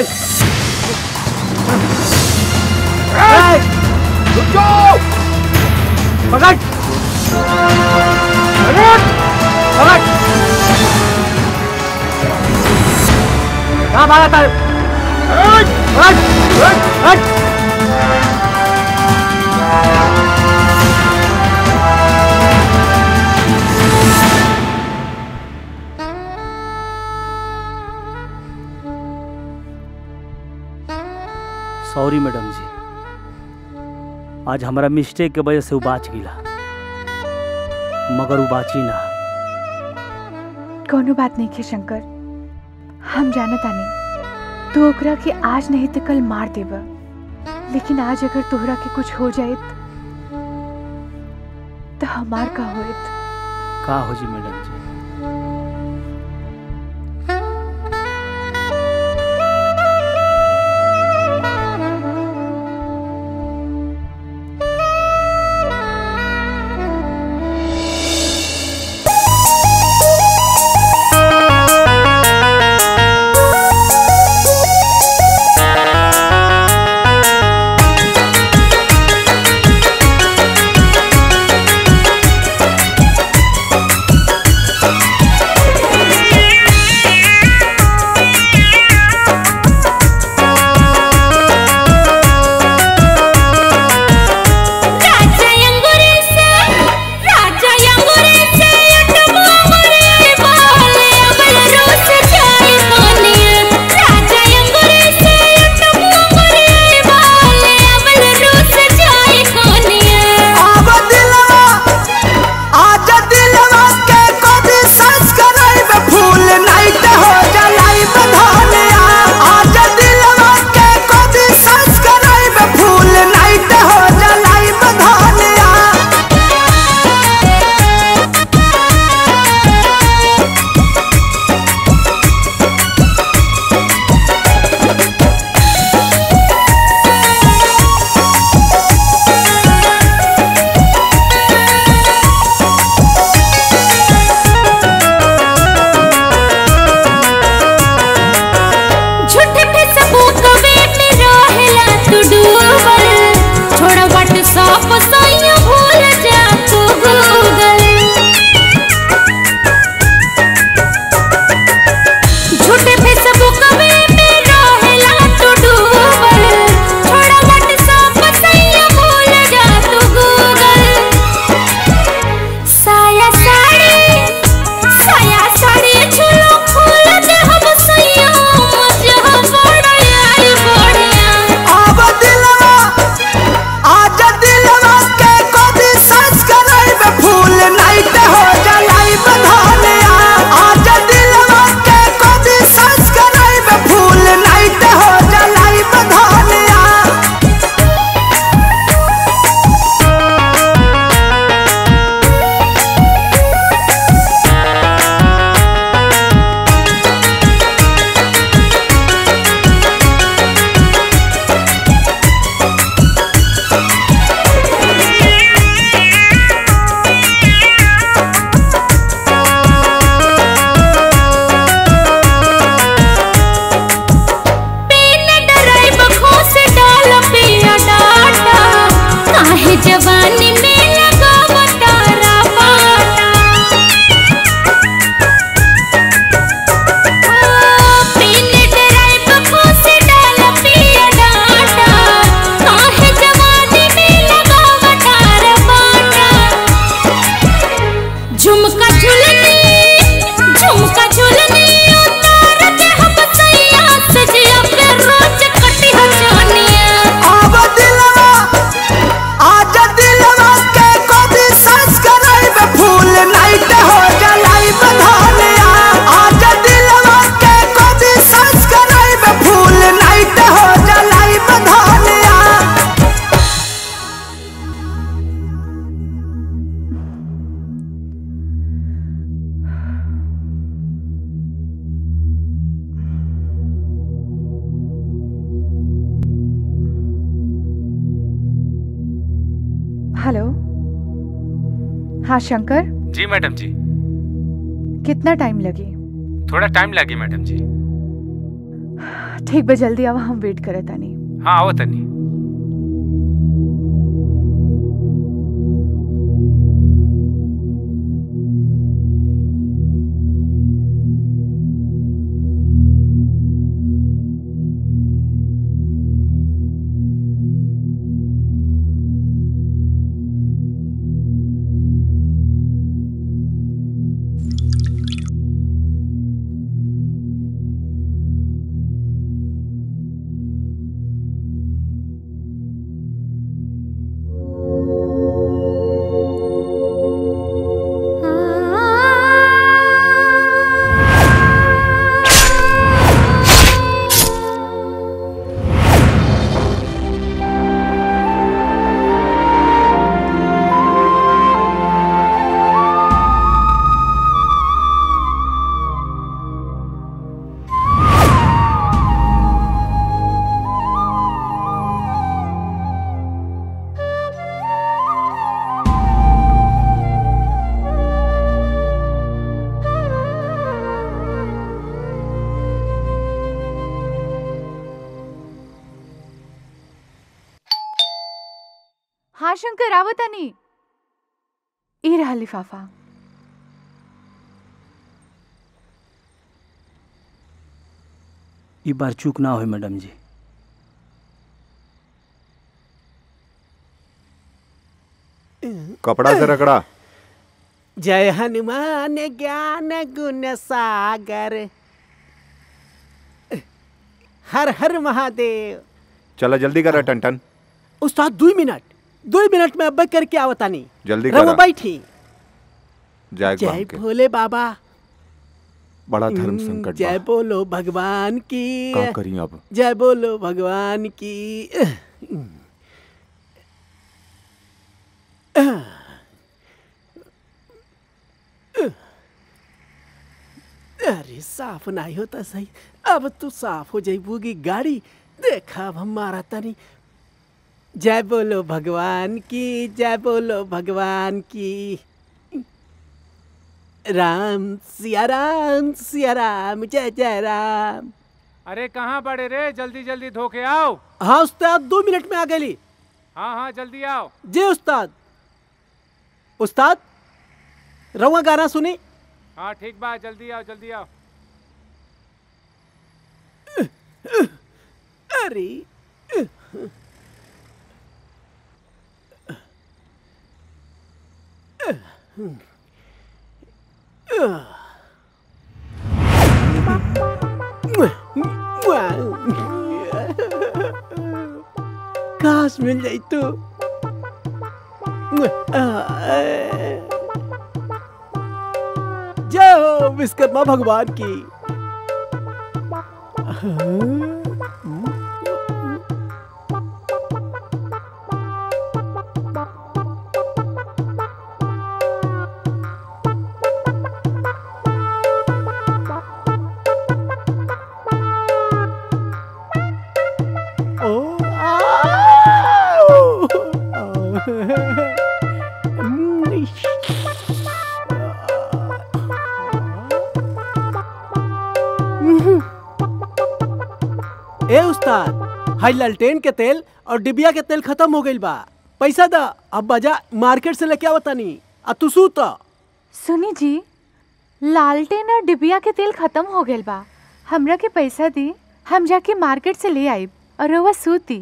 ए रुक जाओ पकड़ पकड़ पकड़ कहाँ भागा था हट हट हट सॉरी मैडम जी आज हमारा मिस्टेक के वजह से वो बाच गिला मगर वो बाची ना कोनो बात नहीं के शंकर हम जानत आनी तू ओकरा के आज नहीं तो कल मार देबा लेकिन आज अगर तोहरा के कुछ हो जाए तो हमार का होत का हो जी मैडम जी Thank हेलो हाँ शंकर जी मैडम जी कितना टाइम लगी थोड़ा टाइम लगी मैडम जी ठीक बा जल्दी आवा हम वेट करत तानी हाँ आओ तनी हाँ शंकर आवत तानी ई रहा लिफाफा ई बार चूक ना होई मैडम जी कपड़ा से रगड़ा जय हनुमान ज्ञान गुण सागर हर हर महादेव चला जल्दी करा टन उस्ताद दो मिनट दो मिनट में अब करके आवतानी जल्दी रहो करा बैठी जय जय बाम के भोले बाबा बड़ा धर्म संकट जय बोलो भगवान की का करी अब जय बोलो भगवान की अरे साफ नहीं होता सही अब तू साफ हो जाइबूगी गाड़ी देखा अब हम मारा तनी जय बोलो भगवान की जय बोलो भगवान की राम सिया राम सिया राम जय जय राम अरे कहाँ बड़े रे जल्दी जल्दी धोके आओ हाँ उस्ताद दो मिनट में आ गई हाँ हाँ जल्दी आओ जी उस्ताद उस्ताद रवा गाना सुनी हाँ ठीक बा जल्दी आओ जल्दी आओ अरे काश मिल जाई तो जय हो विश्वकर्मा भगवान की ओ ए उस्ताद हाई लालटेन के तेल और डिबिया के तेल खत्म हो गइल बा पैसा दा अब बाजा मार्केट से लेके आवतानी आ तू सूत सुनी जी लालटेन और डिबिया के तेल खत्म हो गइल बा हमरा के पैसा दी हम जाके मार्केट से ले आइब और रउआ सूती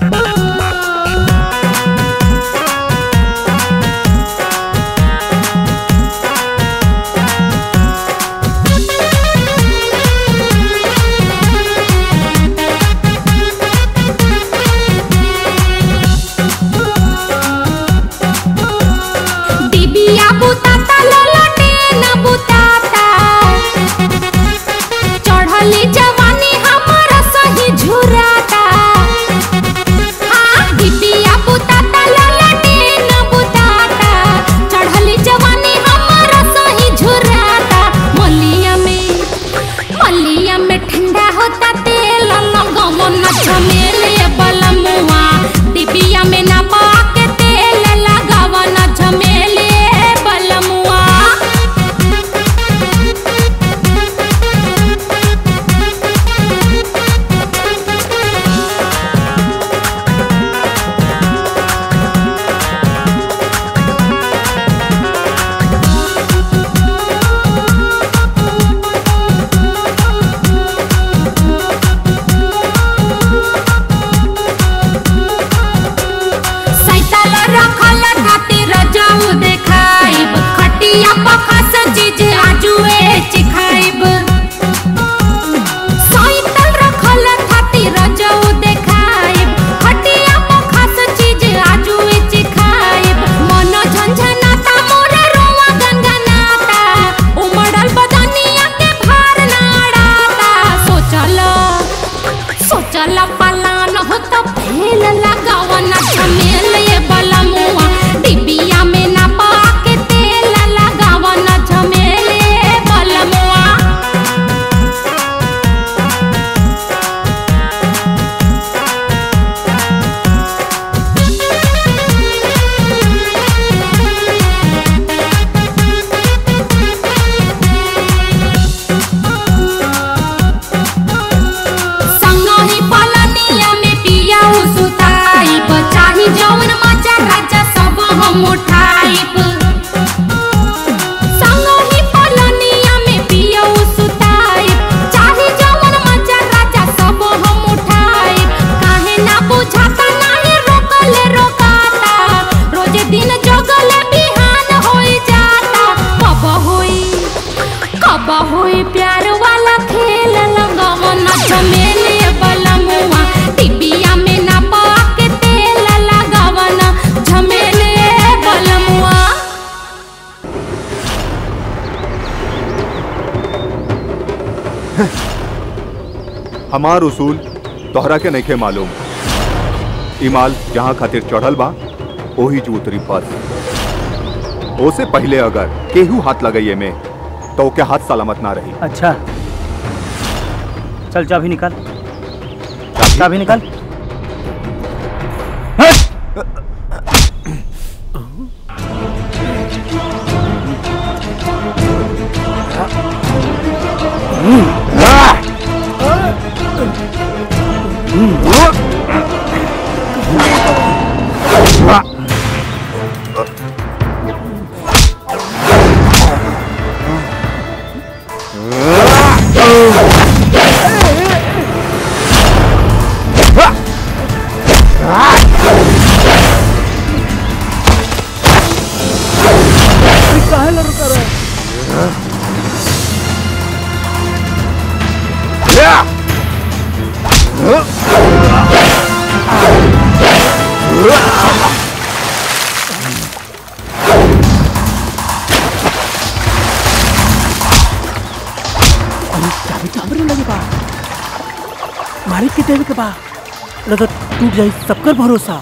Thank उठाइब संगहि पलनिया में पियऊ सुताइब चाहे जवन मजा राजा सब हम उठाइब काहे ना बुझाता नाही रोकले रोकाता रोजे दिन जगले बिहान होई जाता कब होई कब होई प्यार वाला खेल लगवन झमेले बलमुआ टिबिया में ना पाके तेल लगवन झमेले बलमुआ हमार उसूल तोहरा के नइखे मालूम इमाल जहाँ खातिर चढ़ल बा ओही जो उतरी बस ओसे पहले अगर केहू हाथ लगाइए में तो ओके हाथ सलामत ना रही अच्छा चल चाबी निकाल चाबी निकाल काहे ला रुका रहा अरे चाबी तो हमरे लगे बा मालिक के देवे के बा न तो टूट जाई सबकर भरोसा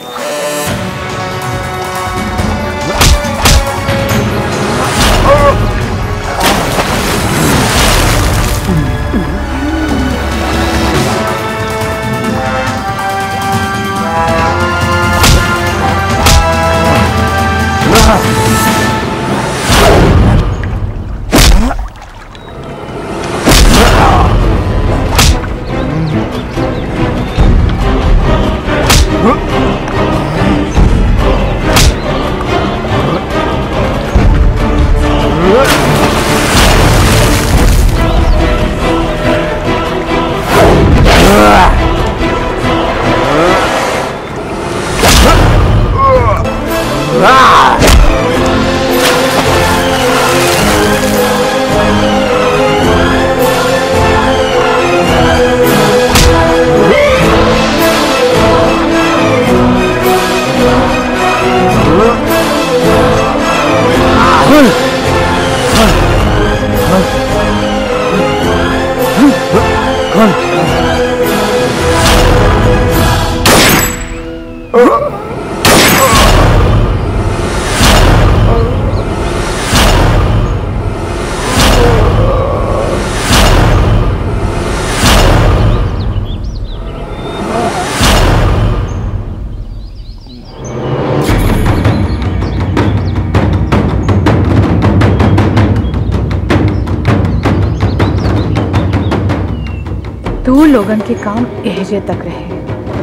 तू लोगन के काम एहजे तक रहे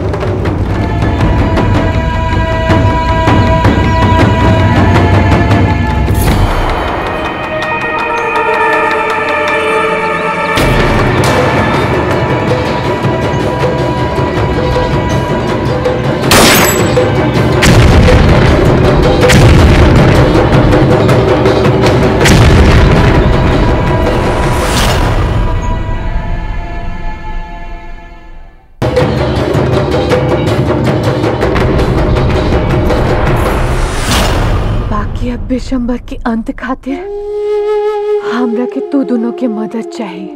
बाकी अब दिसंबर के अंत खातिर हमरा के तू दोनों के मदद चाहिए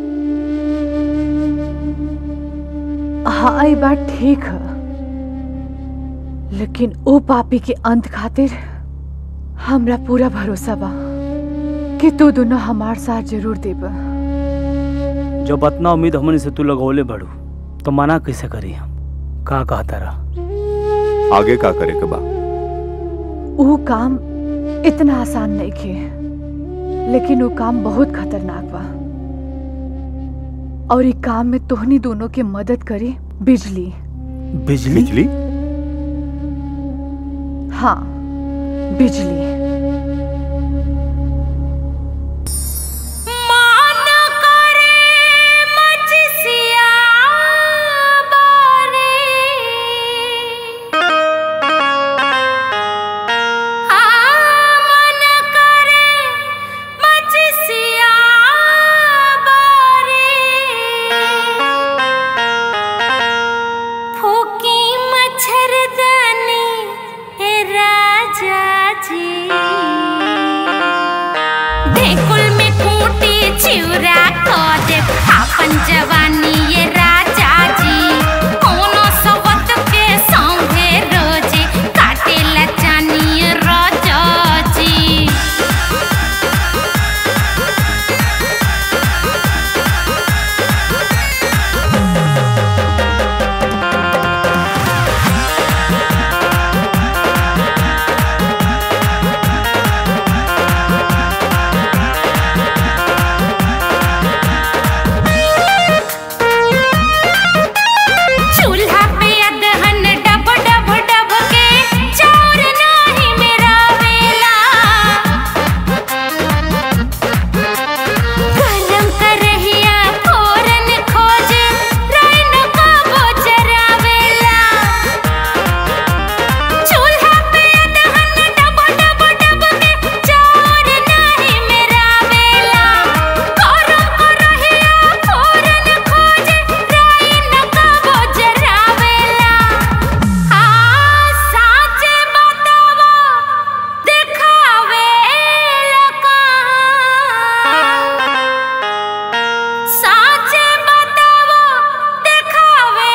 हाँ ये बात ठीक है लेकिन ओ पापी के अंत खातिर हमरा पूरा भरोसा बा कि तू दोनों हमार साथ जरूर देबा जब इतना उम्मीद हमने से तू लगौले बढ़ू तो मना कैसे करी हम का कहता रहा आगे का करे के बा वो काम इतना आसान नहीं खे लेकिन वो काम बहुत खतरनाक बा और ये काम में तोहनी दोनों के मदद करी बिजली बिजली बिजली हाँ बिजली मान करे मजसिया बारे हाँ मन करे मजसिया बारे फूकी मच्छरदानी हे राजा जी ढेकुल में कूटी चिउरा क दे आपन जवानी ये राजा जी कोनो सवत के संगे रोजे काटेला चानी ये राजा जी चूल्हा पे अदहन डब डब डब के चाउर नाही मेरा वेला गरम करहिया फोरन खोजे रैन कबो जरावेला चूल्हा पे अदहन डब डब डब के चाउर नाही मेरा वेला गरम करहिया फोरन खोजे रैन कबो जरावेला हाँ साचे बतावा देखावे साचे बतावा देखावे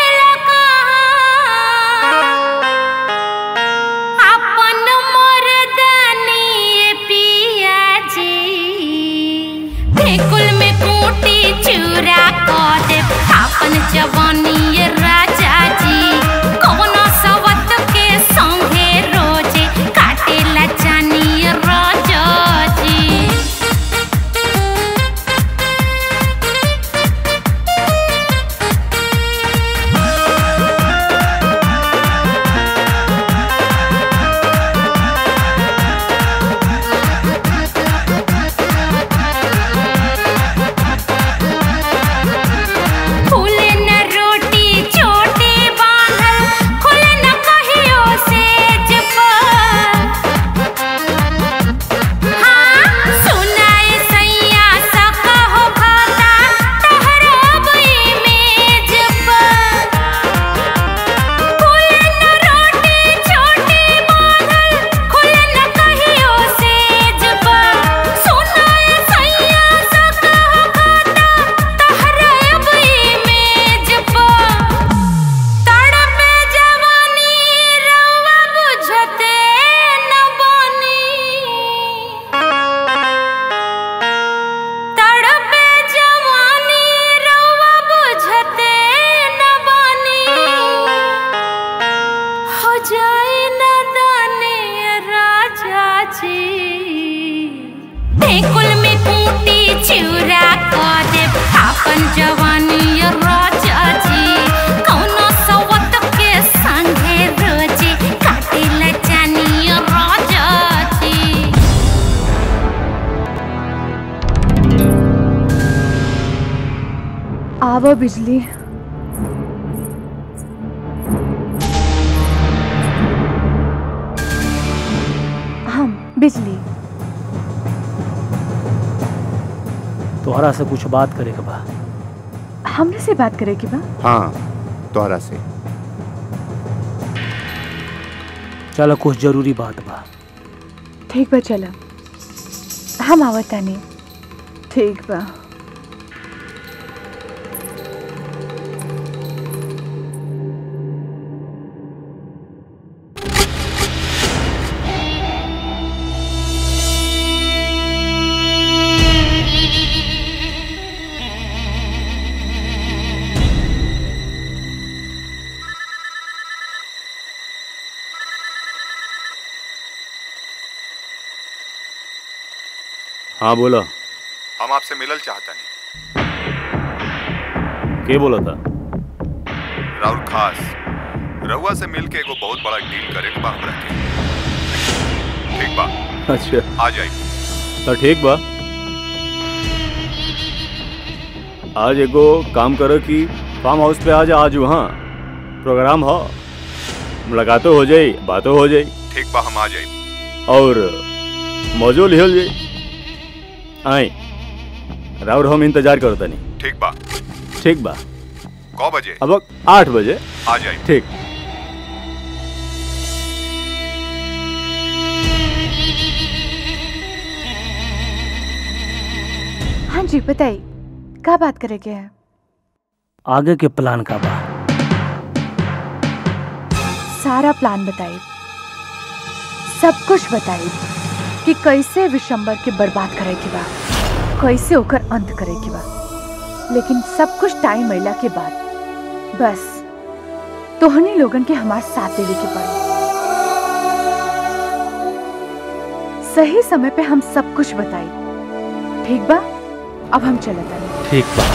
अपन मर्दानी पिया जी ढेकुल में कूटी चूरा क दे अपन जवानी ये राजा जी कौनो सवत के संगे रोजे काटेला चानी ये राजा जी फूले न रोटी छोटी बांधल खुले न कहियो सेज पर हाँ सुनाए सैया सका हो खाता तहरब इमेज पर फूले न रोटी छोटी बांधल खुले न कहियो सेज पर सुनाए सैया सका हो खाता तहरब इमेज पर तड़पे जवानी रउआ बुझते न बनी तड़पे जवानी रउआ बुझते न बनी हो जाए न दाने राजा जी ढेकुल में कूटी चिउरा क दे आपन जवानी ये राजा जी कौनो सवत के संगे रोजे काटेला चानी ये राजा जी आवा बिजली हम बिजली तोहरा से कुछ बात करे के बा हमने से बात करे की बा हाँ तोहरा से चलो कुछ जरूरी बात बा ठीक बा चला हम आवत तानी ठीक बा हाँ बोला हम आपसे मिलल चाहता नहीं के बोला था राहुल खास रउआ से मिल के एगो बहुत बड़ा डील करे के बा हमरा के अच्छा आ जाए तो ठीक बा आज एगो काम करो कि फार्म हाउस पे आज आज वहाँ प्रोग्राम हो मुलाकातों हो जाई बातों हो जाई ठीक बा हम आ जाए और मौजो लिहल जाई आई राउर हम इंतजार करो तनी ठीक बा ठीक बा कौ बजे अब आठ बजे आ जाए ठीक हाँ जी बताइए क्या बात करेंगे हैं आगे के प्लान का बा सारा प्लान बताइए सब कुछ बताइए कि कैसे विशंबर के बर्बाद करे के बा कैसे ओकर अंत करे के बा लेकिन सब कुछ टाइम अइला के बाद बस तोहनी लोगन के हमार साथ देवे के पड़ी सही समय पे हम सब कुछ बताई ठीक बा अब हम चलत तानी ठीक बा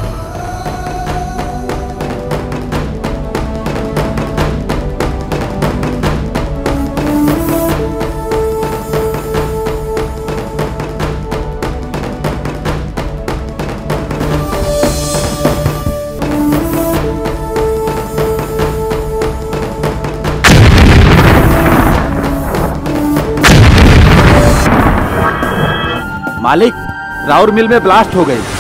मालिक राउर मिल में ब्लास्ट हो गई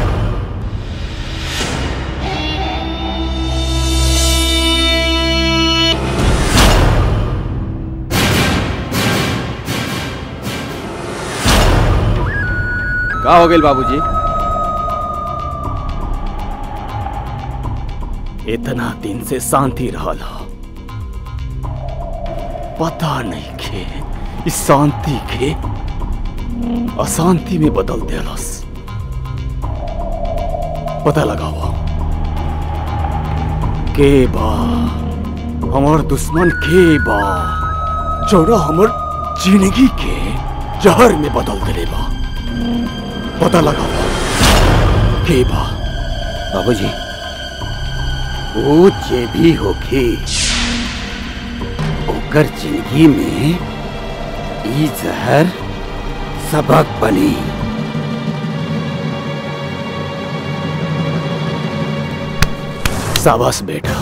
का हो गई बाबूजी इतना दिन से शांति रहल ह। पता नहीं के इस शांति के अशांति में बदल देलस पता लगाओ के बा हमार दुश्मन के बा जोड़ा हमर जिंदगी के जहर में बदल देले बा पता लगाओ के बा बाबूजी वो जे भी होके ओकर जिंदगी में ई जहर सबक बनी शाबाश बेटा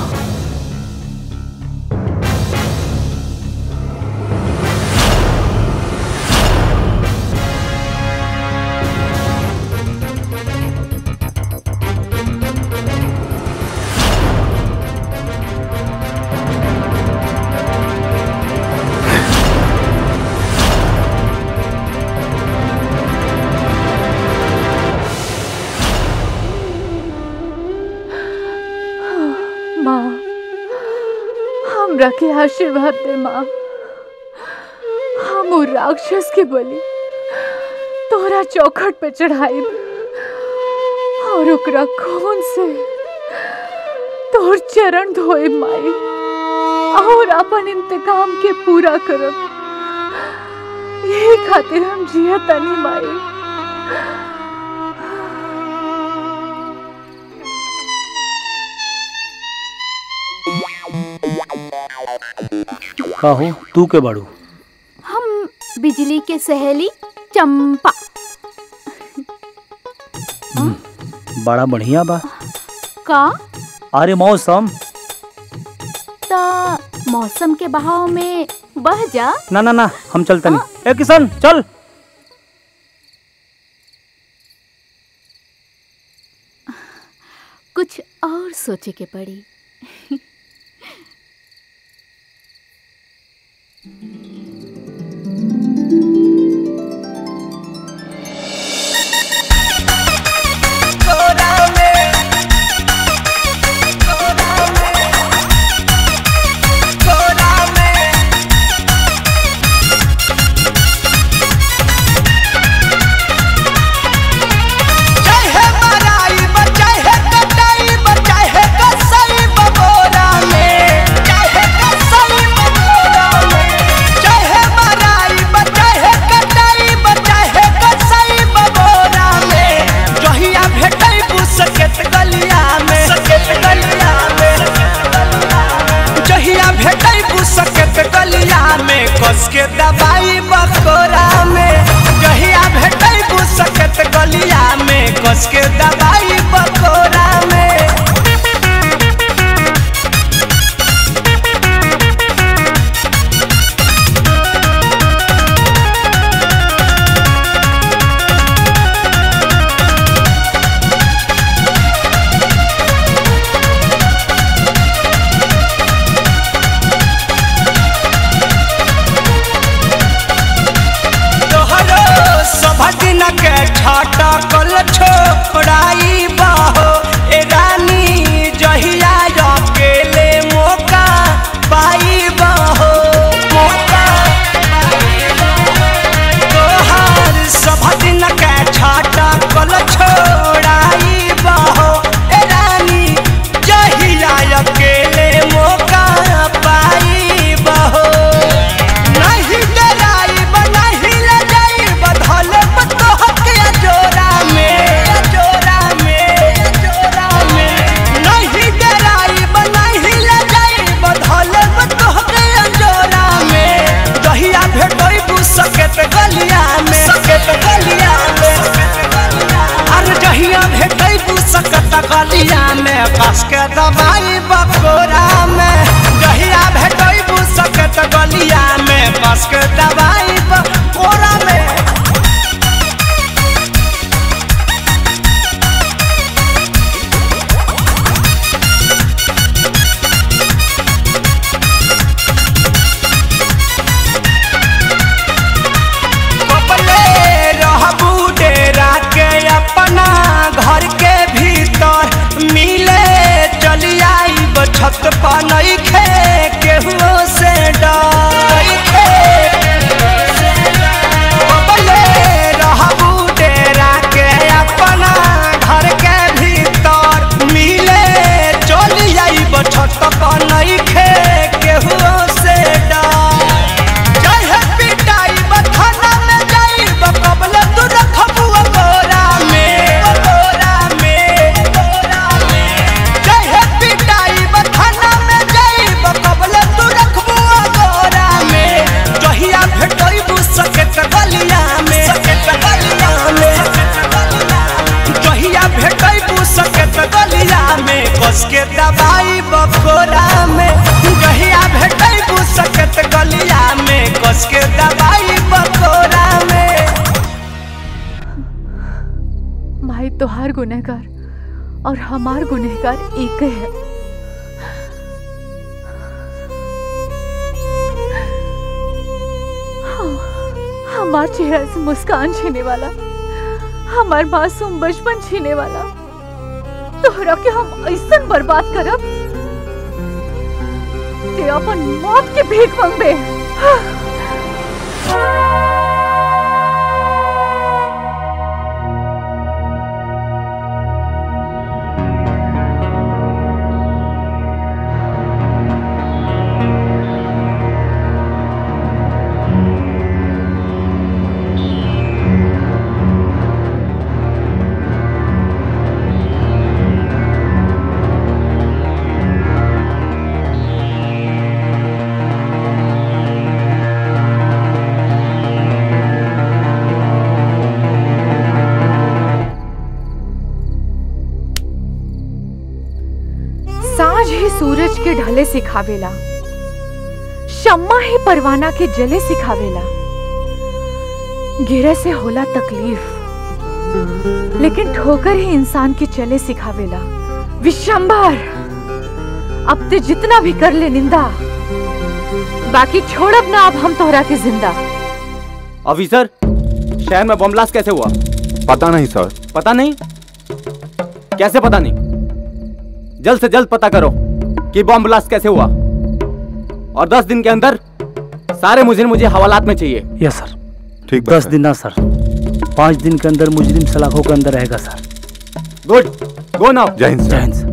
माँ हमरा के आशीर्वाद दे माँ हम उ राक्षस के बलि तोरा चौखट पे चढ़ाई और ओकरा खून से तोर चरण धोए माई और अपन इंतकाम के पूरा करब यही खातिर हम जिया तनी माई का हो तू के बड़ू हम बिजली के सहेली चंपा बड़ा बढ़िया बा का अरे मौसम ता मौसम के बहाव में बह जा ना ना ना हम चलते नहीं ए किशन चल कुछ और सोचे के पड़ी चाहे मराई बचाहे कटाई बचाहे कसई बगोरा में चाहे कसई बगोरा में दबाई बकोरा में जहिया भेटै सकत गलिया में कस के दबाई बकोरा में तोहरो सभ दिन के छाटा कल छोड़ाई बहो ए रानी जहिया अकेले मौका पाई बहो मौका तोहर सभ दिन के छाटा कल छोड़ाई बहो ए रानी जहिया अकेले मौका पाई बहो नहीं डराइब नहीं लजाइब धलब तोहके जोरा में जोरा में जोरा में नहीं डराइब नहीं लजाइब धलब तोहके जोरा में दहिया भेटोइब सकेत गलिया में सकेत गलिया में अरे जहिया भेटोइब सकत गलिया में कस के दबाई बकोरा में जहिया भेटोइब सकत गलिया में कस के दबाई बकोरा में कपले रहबू डेरा के अपना घर के भीतर मिले चली आईब छत पर नइखे केहुओ से डर कपले रहबू डेरा के अपना घर के भीतर मिले चली आईब छत पर नइखे केहुओ से डर चाहे पिटाई बथाना में जाइब कबल तू रखबू गोरा में गोरा में गोरा में चाहे पिटाई बथाना में जाइब कबल तू रखबू गोरा में जहिया भेटइबू सकेत गलिया में सकेत गलिया में जहिया भेटइबू सकेत गलिया में कस के दबाई बकोरा में जहिया भेटइबू सकेत गलिया में कस के दबाई बकोरा में माई तोहार गुनहगार और हमार गुनहगार एक है हाँ, हमार चेहरा से मुस्कान छीने वाला हमार मासूम बचपन छीने वाला तोहरा के हम ऐसा बर्बाद करब ते अपन मौत के भीख मंगबे साँझ ही सूरज के ढले सिखावेला शम्मा ही परवाना के जले सिखावेला गिरे से होला तकलीफ लेकिन ठोकर ही इंसान के चले सिखावेला विशंबर अब ते जितना भी कर ले निंदा बाकी छोड़ब ना अब हम तोहरा के जिंदा ऑफिसर शहर में बम ब्लास्ट कैसे हुआ पता नहीं सर पता नहीं कैसे पता नहीं जल्द से जल्द पता करो कि बम ब्लास्ट कैसे हुआ और दस दिन के अंदर सारे मुझे मुझे हवालात में चाहिए यस सर ठीक दस दिन ना सर पाँच दिन के अंदर मुजरिम सलाखों के अंदर रहेगा सर गुड गो नाउ जय हिंद जय हिंद सर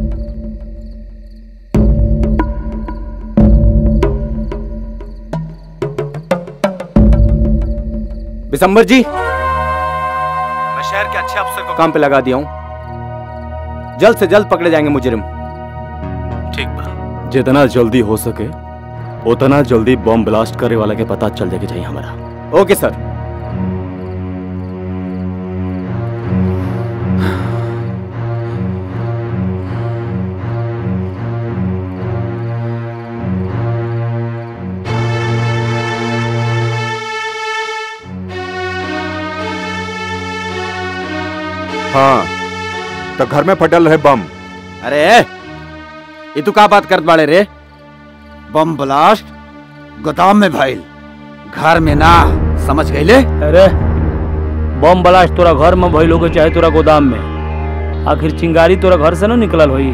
बिसम्बर जी मैं शहर के अच्छे अफसर को काम पे लगा दिया हूँ जल्द से जल्द पकड़े जाएंगे मुजरिम ठीक बा जितना जल्दी हो सके उतना जल्दी बम ब्लास्ट करे वाला के पता चल जाएगी चाहिए हमारा ओके सर हाँ तो घर में फटल रहे बम अरे ये तू का बात करत बाड़े रे बम ब्लास्ट गोदाम में भइल घर में ना समझ गईले अरे बम ब्लास्ट तोरा घर में भइल होगे चाहे तोरा गोदाम में आखिर चिंगारी तोरा घर से ना निकलल होई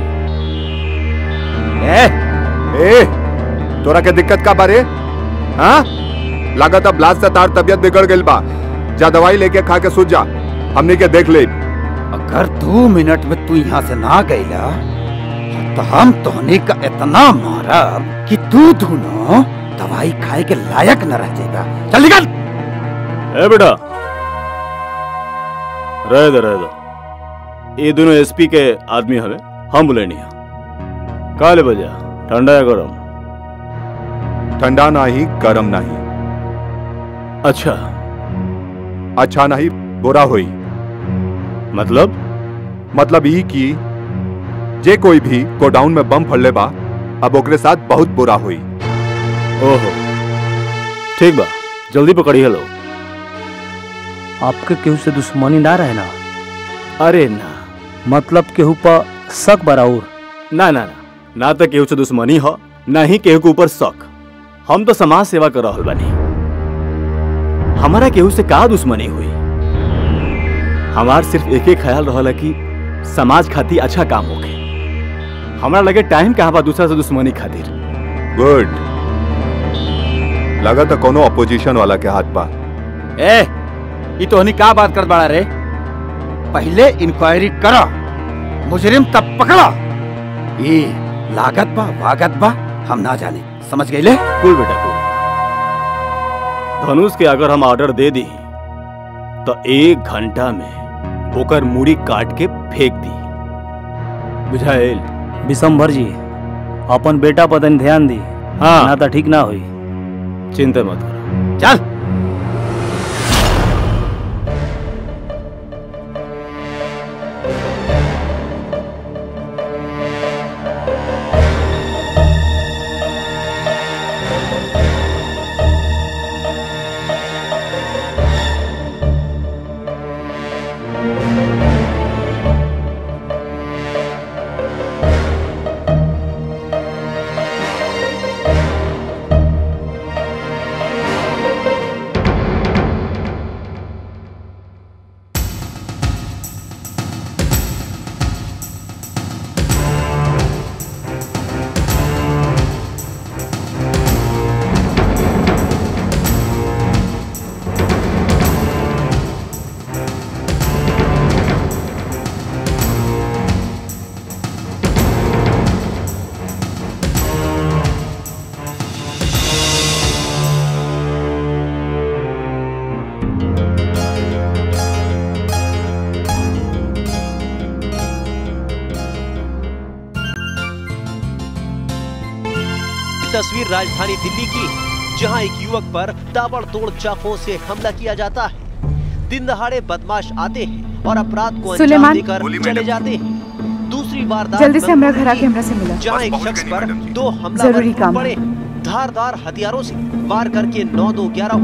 ए ए तोरा के दिक्कत का बारे हाँ लागत अब ब्लास्ट से तार तबियत बिगड़ गइल बा जा दवाई लेके खा के सूझ जा हमनी के देख ले अगर दो मिनट में तू यहाँ से ना गईला तो हम तोहनी का इतना मारब कि तू दोनों दवाई खाए के लायक न रह जाएगा चल निकल ए बेटा रह दे रह दे ये दोनों एसपी के आदमी हवे हम बोले नहीं काले बजा ठंडा या गरम ठंडा नहीं गरम नहीं अच्छा अच्छा नहीं बुरा हुई मतलब मतलब ई कि जे कोई भी गोडाउन में बम फड़ले बा अब ओकरे साथ बहुत बुरा हुई ओहो ठीक बा जल्दी पकड़ी हेलो आपके केहू से दुश्मनी ना रहे ना अरे ना मतलब केहू पर शक बराउर ना ना ना ना तो केहू से दुश्मनी हो ना ही केहू के ऊपर शक हम तो समाज सेवा कर रहल बानी हमारा केहू से का दुश्मनी हुई हमार सिर्फ एक ही ख्याल रहल कि समाज खातिर अच्छा काम होके हमरा लगे टाइम कहाँ बा दूसरा से दुश्मनी खातिर गुड लगा तो कोनो अपोजिशन वाला के हाथ बा ए ये तोहनी का बात कर बाड़ा रे पहले इंक्वायरी करो मुजरिम तब पकड़ो ये लागत बा वागत बा हम ना जाने समझ गईले कुल बेटा कुल धनुष के अगर हम ऑर्डर दे दी तो एक घंटा में ओकर मूड़ी काट के फेंक दी बुझाइल विशंभर जी अपन बेटा पर तनी ध्यान दी हाँ ना तो ठीक ना होई चिंता मत करो चल तस्वीर राजधानी दिल्ली की जहां एक युवक पर ताबड़तोड़ चाकुओं से हमला किया जाता है दिन दहाड़े बदमाश आते हैं और अपराध को अंजाम सुलेमान। देकर बोली चले मैडम। जाते हैं दूसरी वारदात जल्दी से हमरा बंगलुरु घर आके की, हमरा से मिला जहां एक शख्स पर दो हमलावर जरूरी टूट काम। पड़े धारदार हथियारों से वार करके नौ दो ग्यारह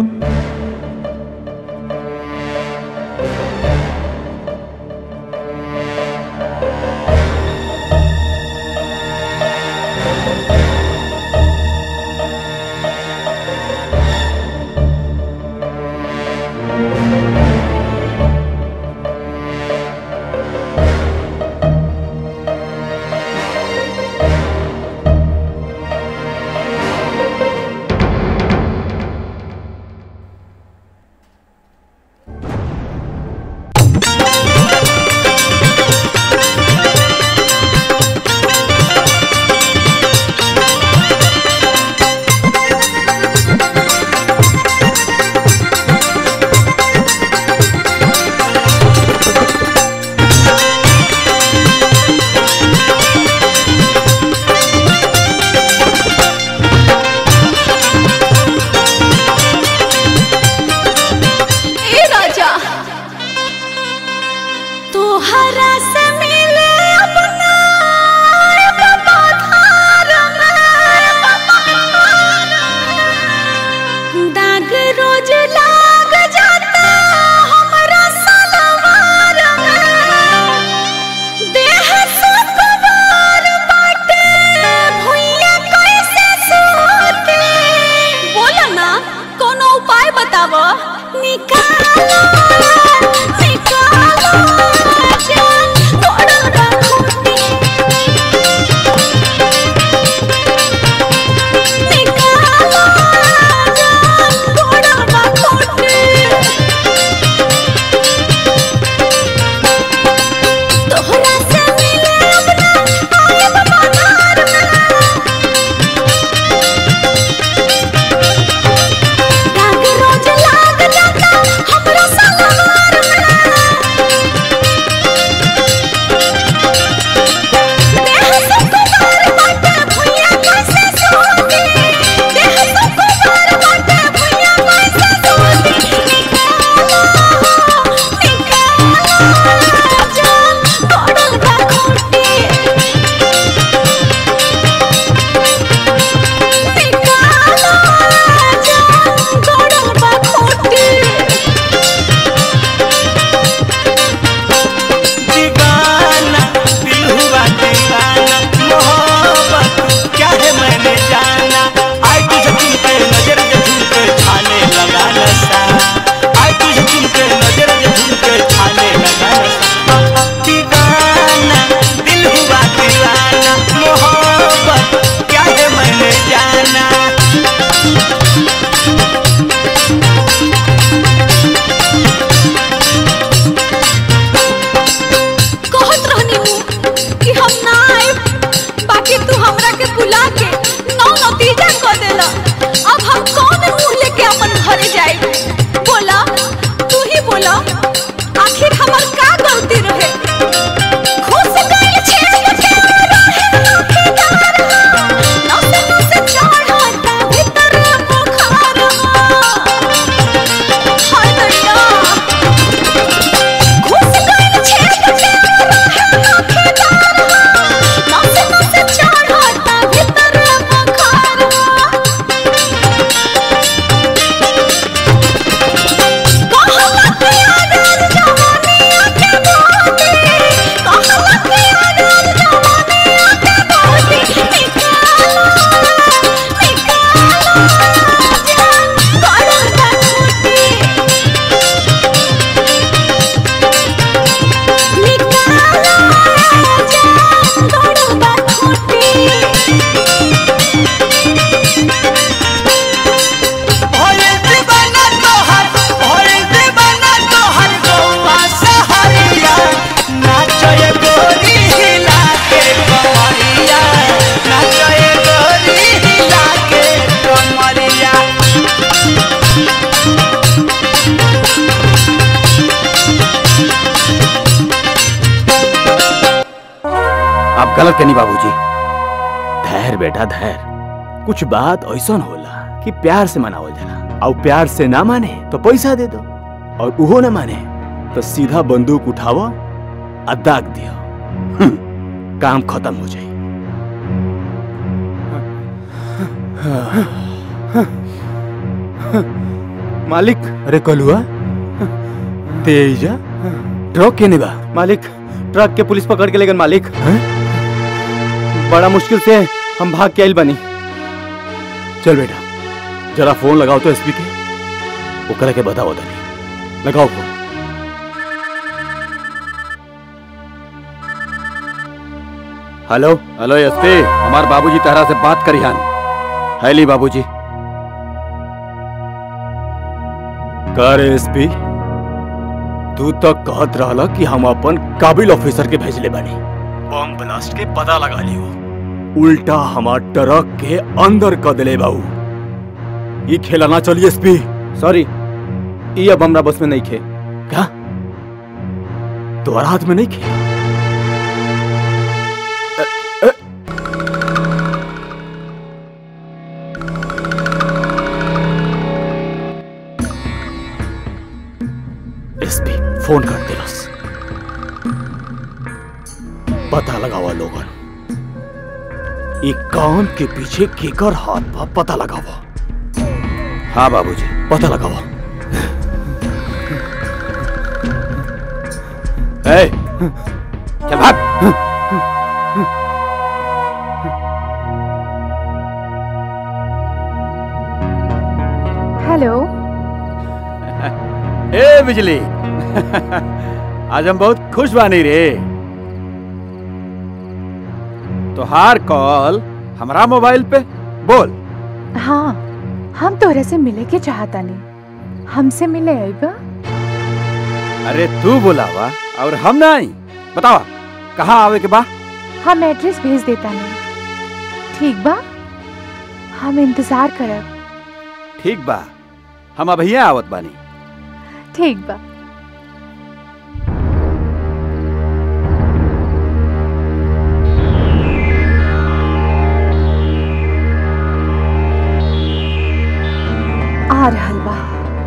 बतावो निकालो निकालो जान तोड़ल बा खूंटी निकालो जान तोड़ल बा खूंटी तोहरा से मिले अपना आयब बाजार दाग रोज लाग जाता हमरा सलवार देह से कुमार बाटे भुइया कैसे सोती देह से कुमार बाटे भुइया कैसे सोती निकालो निकालो जान तोड़ल बा खूंटी निकालो जान तोड़ल बा खूंटी दीवाना दिल हुआ दीवाना मोहब्बत क्या है मैंने जाना आई तुझे चुनके नजर से झुमके छाने लगा नशा आई तुझे चुनके नजर से झुमके छाने लगा नशा दीवाना दिल हुआ दीवाना मोहब्बत क्या है मैंने जाना कहत रहनी हूँ कि हम ना आए बाकी तू हमरा के बुला के नौ नतीजा कर देला अब हम कौन मुंह लेके अपन घरे जाए बोला तू ही बोला आखिर हमर का गलती रहे खुश गइल छे के रहे नौकेदार नौ से नौ से चढ़ता भीतर बुखार हाय दैया घुस गइल छे के रहे नौकेदार नौ से नौ से चढ़ता भीतर बुखार कहला के आदर जवानी आके बाटे कहला के आदर जवानी आके बाटे निकालो निकालो जान करल बा छूटी निकालो जान करल बा भोले दीवाना तोहर भोले दीवाना तोहर गौवा सहरिया नाचए गोरी हिला के कमरिया नाचए गोरी हिला के कमरिया आप गलत कनी बाबूजी धैर्य बेटा धैर्य कुछ बात ऐसा होला कि प्यार से मनावल जाला और प्यार से ना माने तो पैसा दे दो और उहो ना माने तो सीधा बंदूक उठाओ आ दाग दियो हम्म, काम खत्म हो जाए मालिक अरे कलुआ तेजा ट्रक के नहीं बा मालिक ट्रक के पुलिस पकड़ के लेगन मालिक बड़ा मुश्किल से हम भाग के आइल बनी चल बेटा जरा फोन लगाओ तो एसपी के ओकरा के बताओ तनी लगाओ फोन हेलो हेलो एसपी हमार बाबूजी तहरा से बात करिहन हैली बाबूजी कर एसपी तू तो कहत रहला कि हम अपन काबिल ऑफिसर के भेजले बानी बम ब्लास्ट के पता लगा लियो उल्टा हमार ट्रक के अंदर क दिले बाऊ ई खेला ना चली एसपी सॉरी ई अब हमरा बस में नहीं खे क्या तुम्हारा हाथ में नहीं खे एसपी फोन कर दे बस पता लगावा लोगन ई काम के पीछे केकर हाथ बा पता लगावा हाँ बाबूजी पता लगावा ए चल भाग हेलो बिजली आज हम बहुत खुश बानी रे तोहार कॉल हमारा मोबाइल पे बोल हाँ हम तोहरे से मिले के चाहता नहीं हमसे मिले आइबा अरे तू बोलावा और हम नहीं बतावा कहाँ आवे के बा हम एड्रेस भेज देता नहीं ठीक बा हम इंतजार करब ठीक बा हम अभी आवत बानी ठीक बा आ रहल बा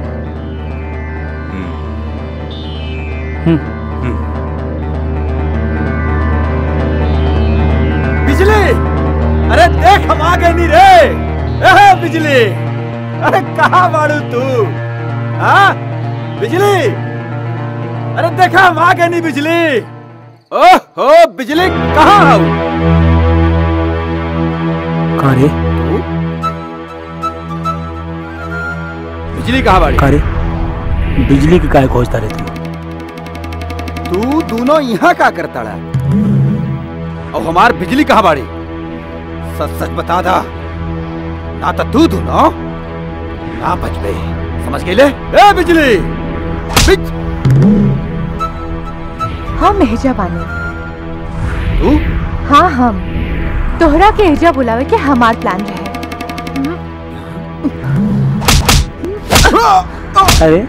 बिजली अरे देख हम आ गए नी रे एहे बिजली अरे कहाँ बाड़ू तू हाँ बिजली अरे देखा हम आ गए नी बिजली ओह हो बिजली कहाँ आओ का रे बिजली कहाँ बाड़ी का रे बिजली के काय खोजता रे तू तू दोनों यहाँ का करता रहा और हमार बिजली कहाँ बाड़ी सच सच बता दा ना तो तू दोनों ना बच गए समझ गए ले ए बिजली बिज हम एजा बानी तू हाँ हम तोहरा के एजा बुलावे के हमार प्लान रहे अरे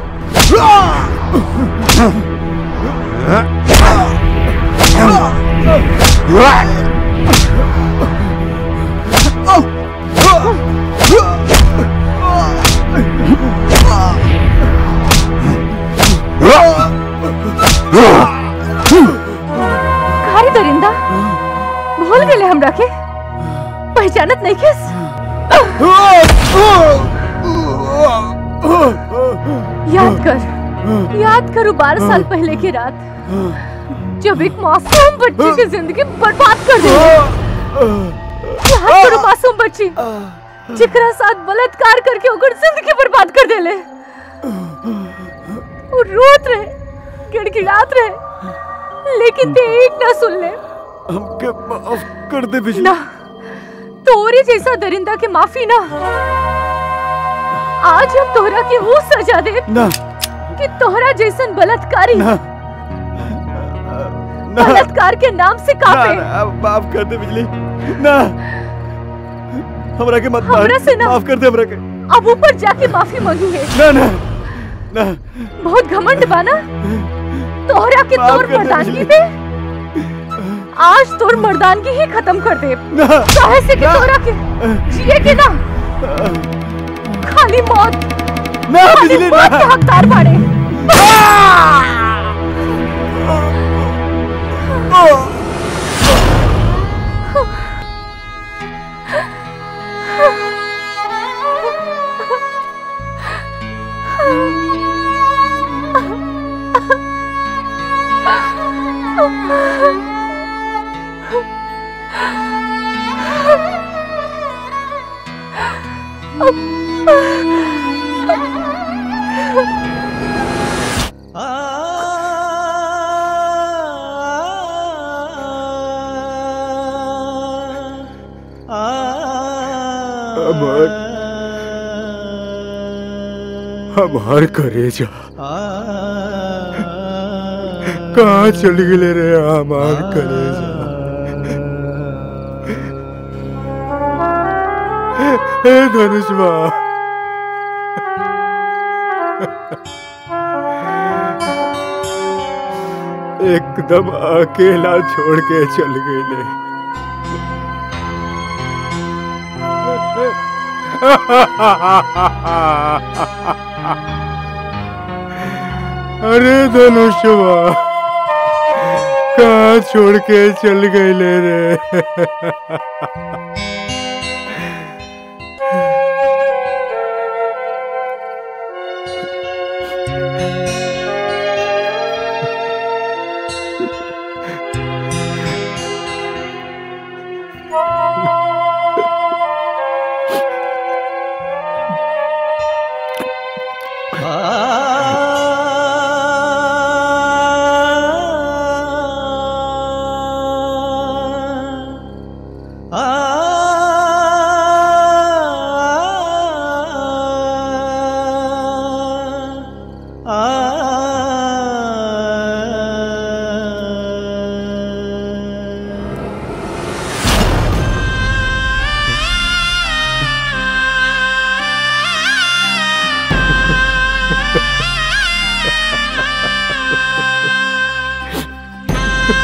खारी दरिंदा भूल गेले हमरा के पहचानत नहीं किस याद कर याद करो बारह साल पहले की रात जब एक मासूम बच्ची की जिंदगी बर्बाद कर दी याद करो मासूम बच्ची जिकरा साथ बलात्कार करके ओकर जिंदगी बर्बाद कर देले वो रोत रहे गिड़गिड़ात रहे लेकिन ते एक ना सुन ले हमके माफ कर दे बिजली ना तोरे जैसा दरिंदा के माफी ना आज हम तोहरा के वो सजा दे ना कि तोहरा जैसन बलात्कारी ना बलात्कार के नाम से कापे ना, ना, माफ कर दे बिजली ना हमरा के मत मार हमरा से ना। माफ कर दे हमरा के अब ऊपर जाके माफी मांगी है ना ना ना बहुत घमंड बाना तोहरा के माफ तोर कर दे मर्दानगी बिजली। पे आज तोर मर्दानगी ही खत्म कर दे ना। काहे से कि तोहरा के जिए के ना खाली मौत ना खाली बिजली मौत ना के हकदार बाड़े हमार हमार करेजा कहाँ चल गए रे हमार करेजा हे धनुष एकदम अकेला छोड़ के चल गए अरे धनुषवा कहाँ छोड़ के चल गए रे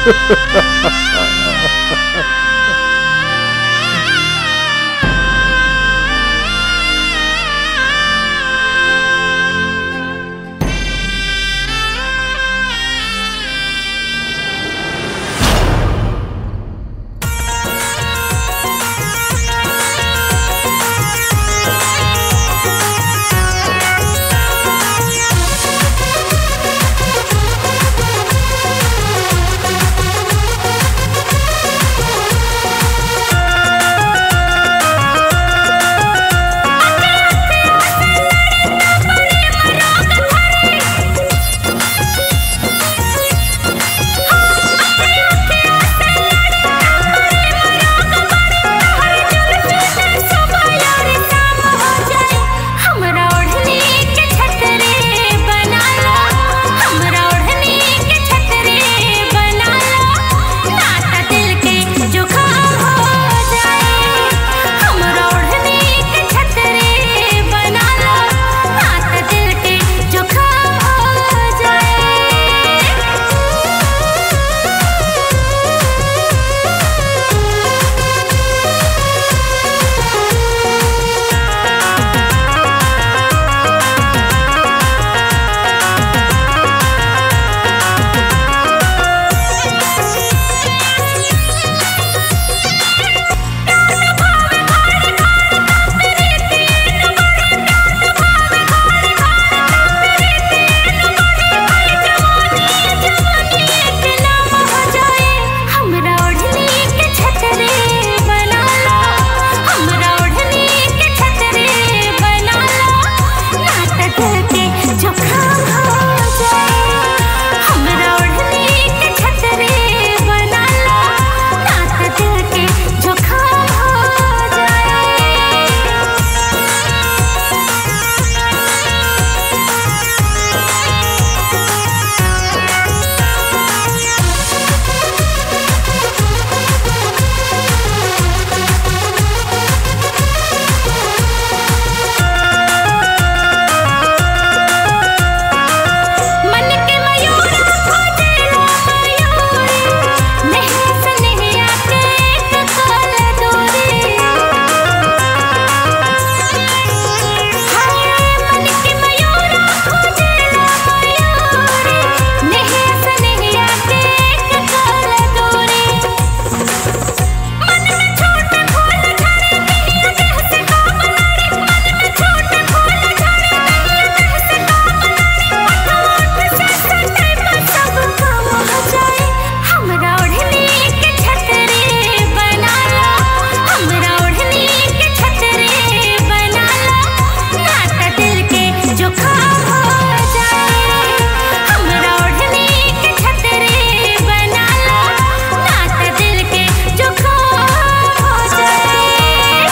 हमरा ओढ़नी के छतरे बना लो हमरा ओढ़नी के छतरे बना लो नाता दिल के जुकाम हो जाए हमरा ओढ़नी के छतरे बना लो नाता दिल के जुकाम हो जाए हमरा ओढ़नी के छतरे बना लो हमरा ओढ़नी के छतरे बना लो नाता दिल के जुकाम हो जाए हमरा ओढ़नी के छतरे बना लो नाता दिल के जुकाम हो जाए मन के मयूर खोजेला मयूरी नहीं सनहिया के एक कल दूरी हाय मन के मयूर खोजेला मयूरी नहीं सनहिया के एक कल दूरी मन में छोटे फूल झड़े नहीं देह से काम लड़े मन में छोटे फूल झड़े नहीं देह से काम हमरा ओढ़नी के छतरे बना लो हमरा ओढ़नी के छतरे बना लो नाता दिल के जुकाम हो जाए हमरा ओढ़नी के छतरे बना लो नाता दिल के जुकाम हो जाए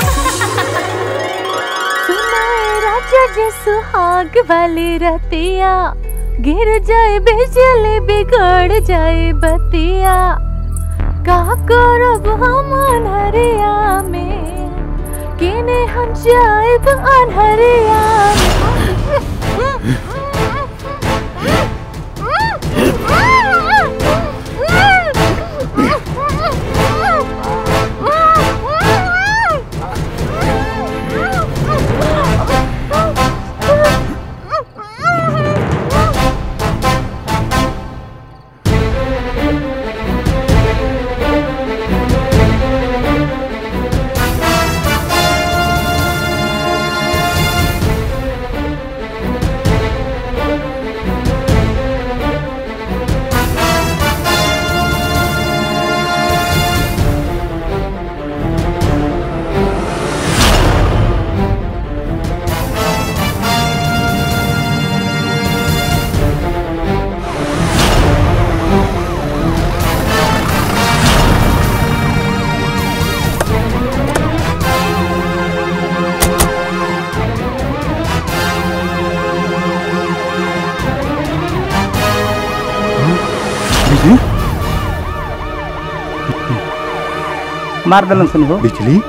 सुनाए राजा जे सुहाग वाली रतिया गिर जाए बिजली बिगड़ जाए बतिया का करब हम अनहरिया में किने हम जाएब अनहरिया मार दलन सुन हो बिजली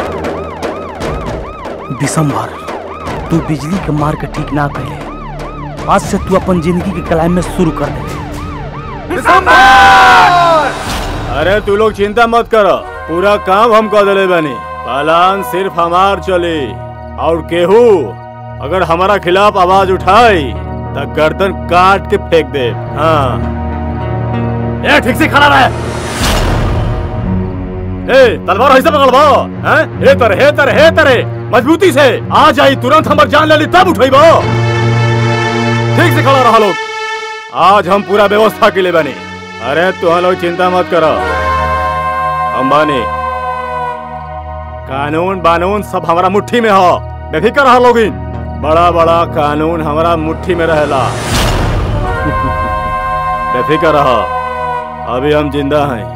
दिसंबर तू बिजली के मार के ठीक ना कैले आज से तू अपन जिंदगी के क्लाइमेक्स शुरू कर दे अरे तू लोग चिंता मत करो पूरा काम हम कर दिले बनी पालान सिर्फ हमार चले और केहू अगर हमारा खिलाफ आवाज उठाई तो गर्दन काट के फेंक दे हाँ ए ठीक से खड़ा रहे ए तलवार ऐसे पकड़बो हैं हे तरे हे तरे हे तरे मजबूती से आ जाई तुरंत हमर जान ले ली तब उठैबो ठीक से खड़ा रहा लोग आज हम पूरा व्यवस्था के लिए बने अरे तुम लोग चिंता मत करो अंबानी कानून बानून सब हमारा मुट्ठी में हो बेफिक्र रहा लोगिन बड़ा बड़ा कानून हमारा मुट्ठी में रहेला बेफिक्र रहो अभी हम जिंदा हैं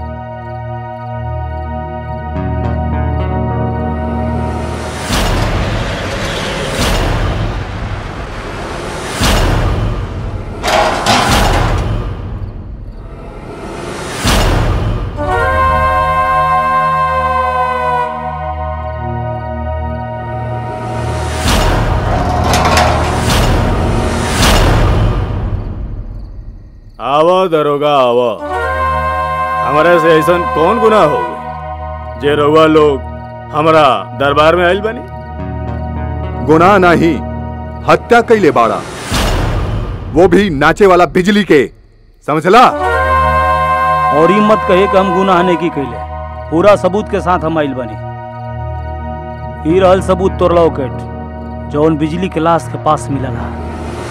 आवो दरोगा आवो हमारे से ऐसा कौन गुनाह हो गए जे रउआ लोग हमारा दरबार में आइल बनी गुनाह नहीं हत्या कैले बाड़ा वो भी नाचे वाला बिजली के समझला और ई मत कहे कि हम गुनाह नहीं की कैले पूरा सबूत के साथ हम आइल बनी ई रहल सबूत तोर लॉकेट जौन बिजली के लाश के पास मिलल है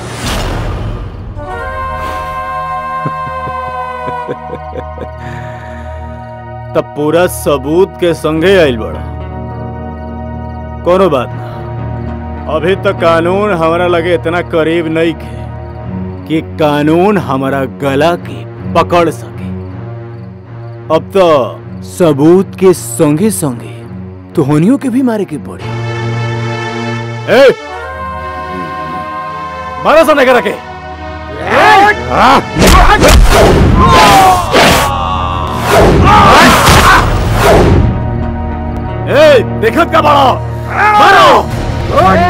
तब पूरा सबूत के संगे आइल बड़ा कोनो बात ना अभी तक कानून हमारा लगे इतना करीब नहीं खे कि कानून हमारा गला के पकड़ सके अब तो सबूत के संगे संगे तुहनियों के भी मारे के पड़े ए मारा सा नहीं रखे ए देखत का बड़ा मारो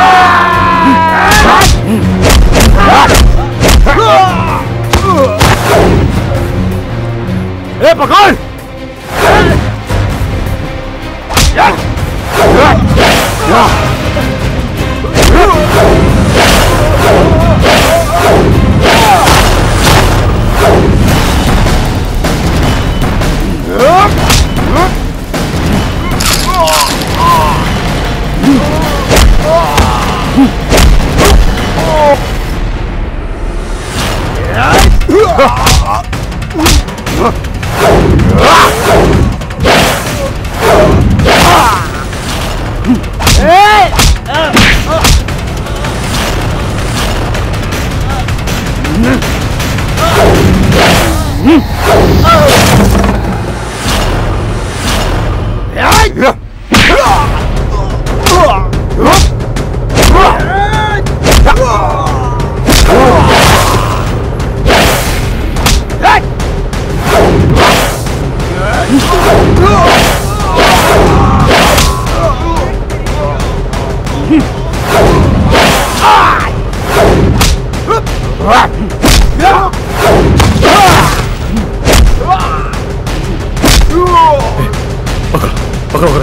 ए पकड़ पकड़ो पकड़ो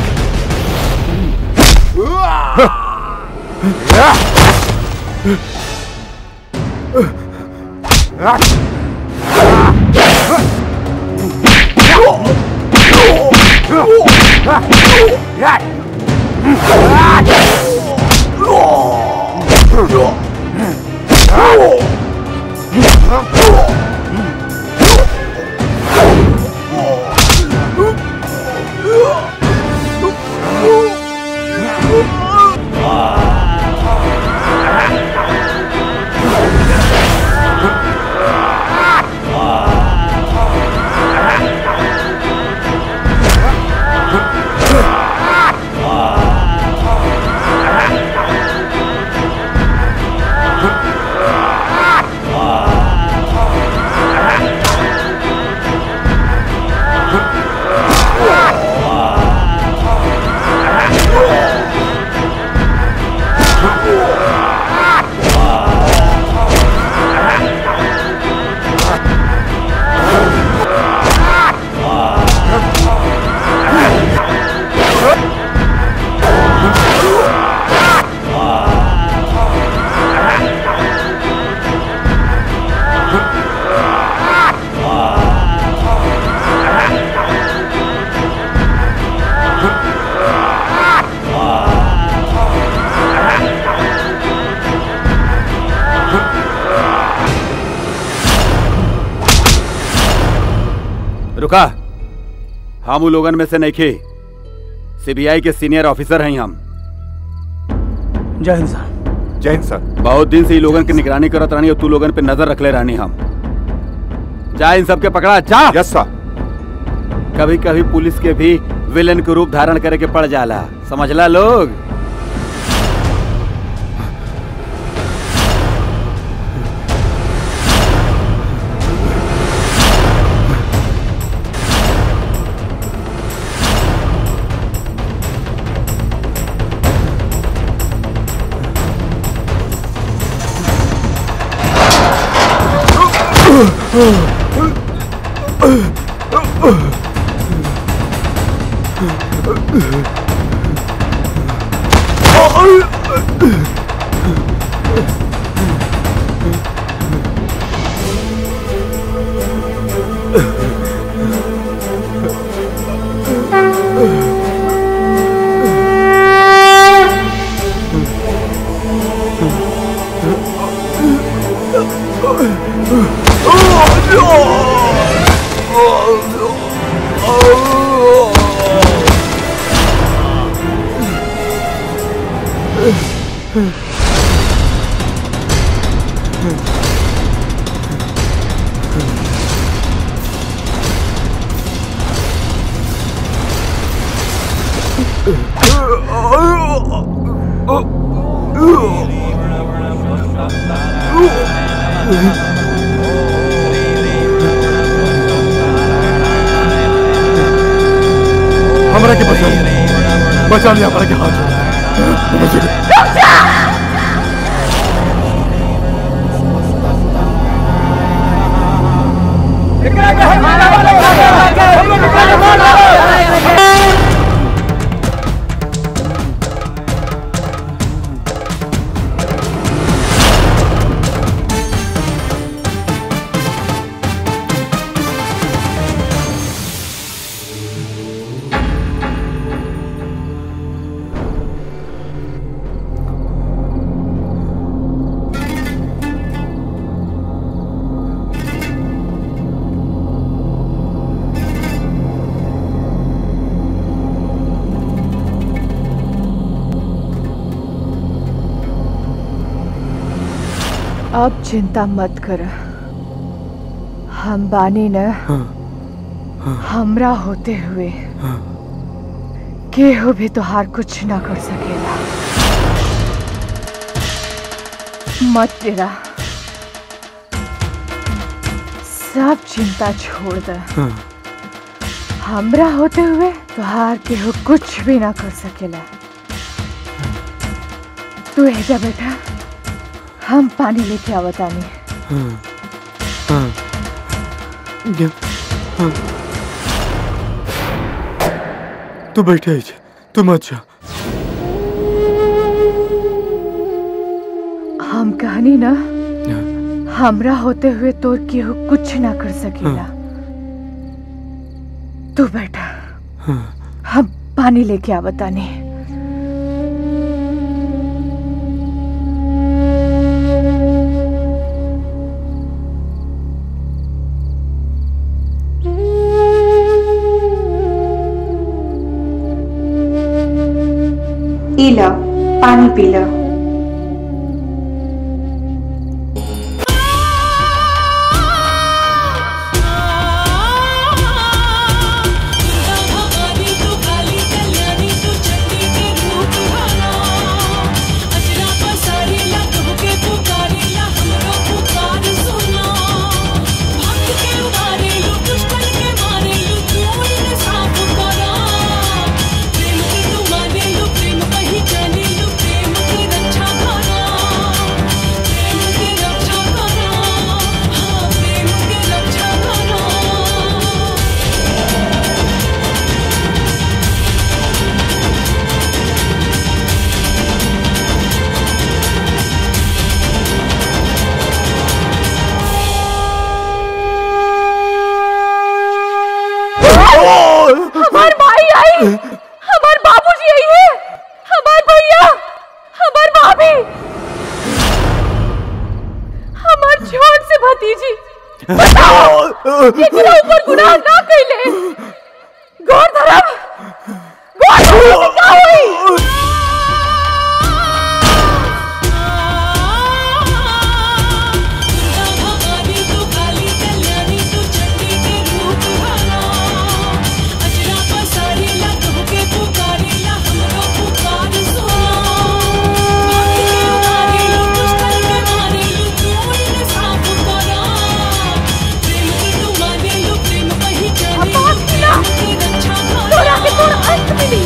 रुका हम उ लोगन में से नहीं खे सीबीआई के सीनियर ऑफिसर हैं हम जय हिंद सर जय हिंद सर बहुत दिन से ई लोगन की निगरानी करत रहनी और तू लोगन पे नजर रखले रहनी हम जा इन सबके पकड़ा जा यस सर कभी कभी पुलिस के भी विलेन के रूप धारण करे के पड़ जाला समझला लोग हमरा के बचा लिया बचा लिया हमरा के हाथ बचा लिया। अब चिंता मत कर हम बानी न हमरा होते हुए केहू भी तोहार कुछ ना कर सकेला मत तेरा सब चिंता छोड़ दे हमरा होते हुए तोहार केहू कुछ भी ना कर सकेला तू एजा बेटा हम पानी लेके आवतानी तू बैठे ही तू मत जा हम कहनी ना हमरा होते हुए तोर केहू कुछ ना कर सकेला तू बैठा हम पानी लेके आवतानी ई लो पानी पी लो हमार भाई आई हमार बाबूजी आई है हमार भैया हमार भाभी हमार छोट से भतीजी बताओ एकरा ऊपर गुनाह ना कइले गौर धरम गौर धरम से का होई तोरा के तोर अंत मिली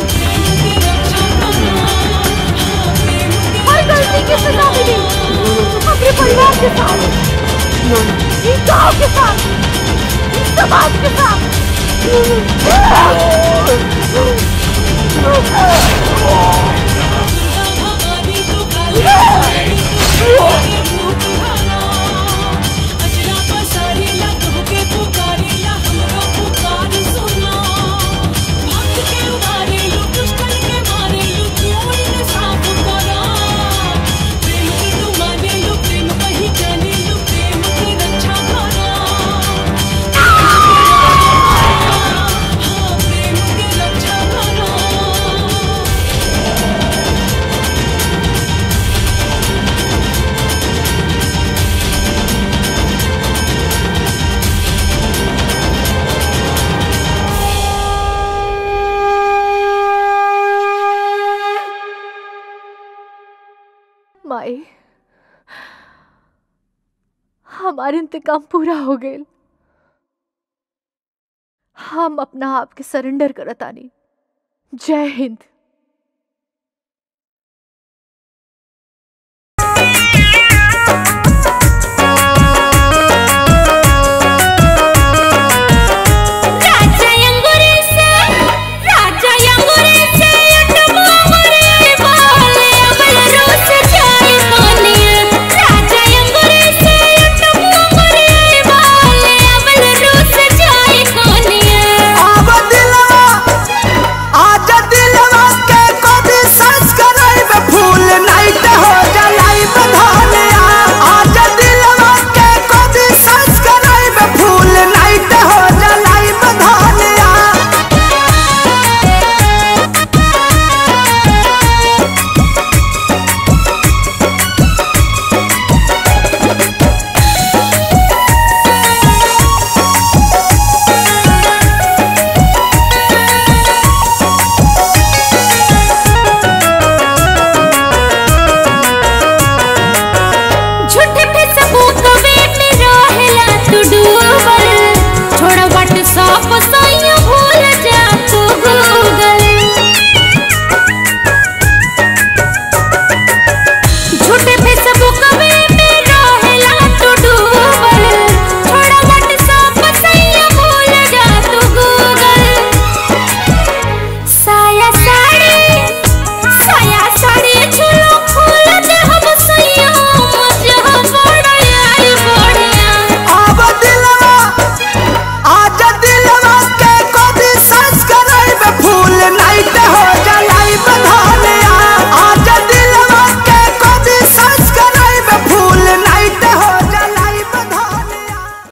हर गलती की सजा मिली अपने परिवार के साथ इस गांव के साथ इस समाज के माई हमारे इंतकाम पूरा हो गए हम अपना आप के सरेंडर करतानी जय हिंद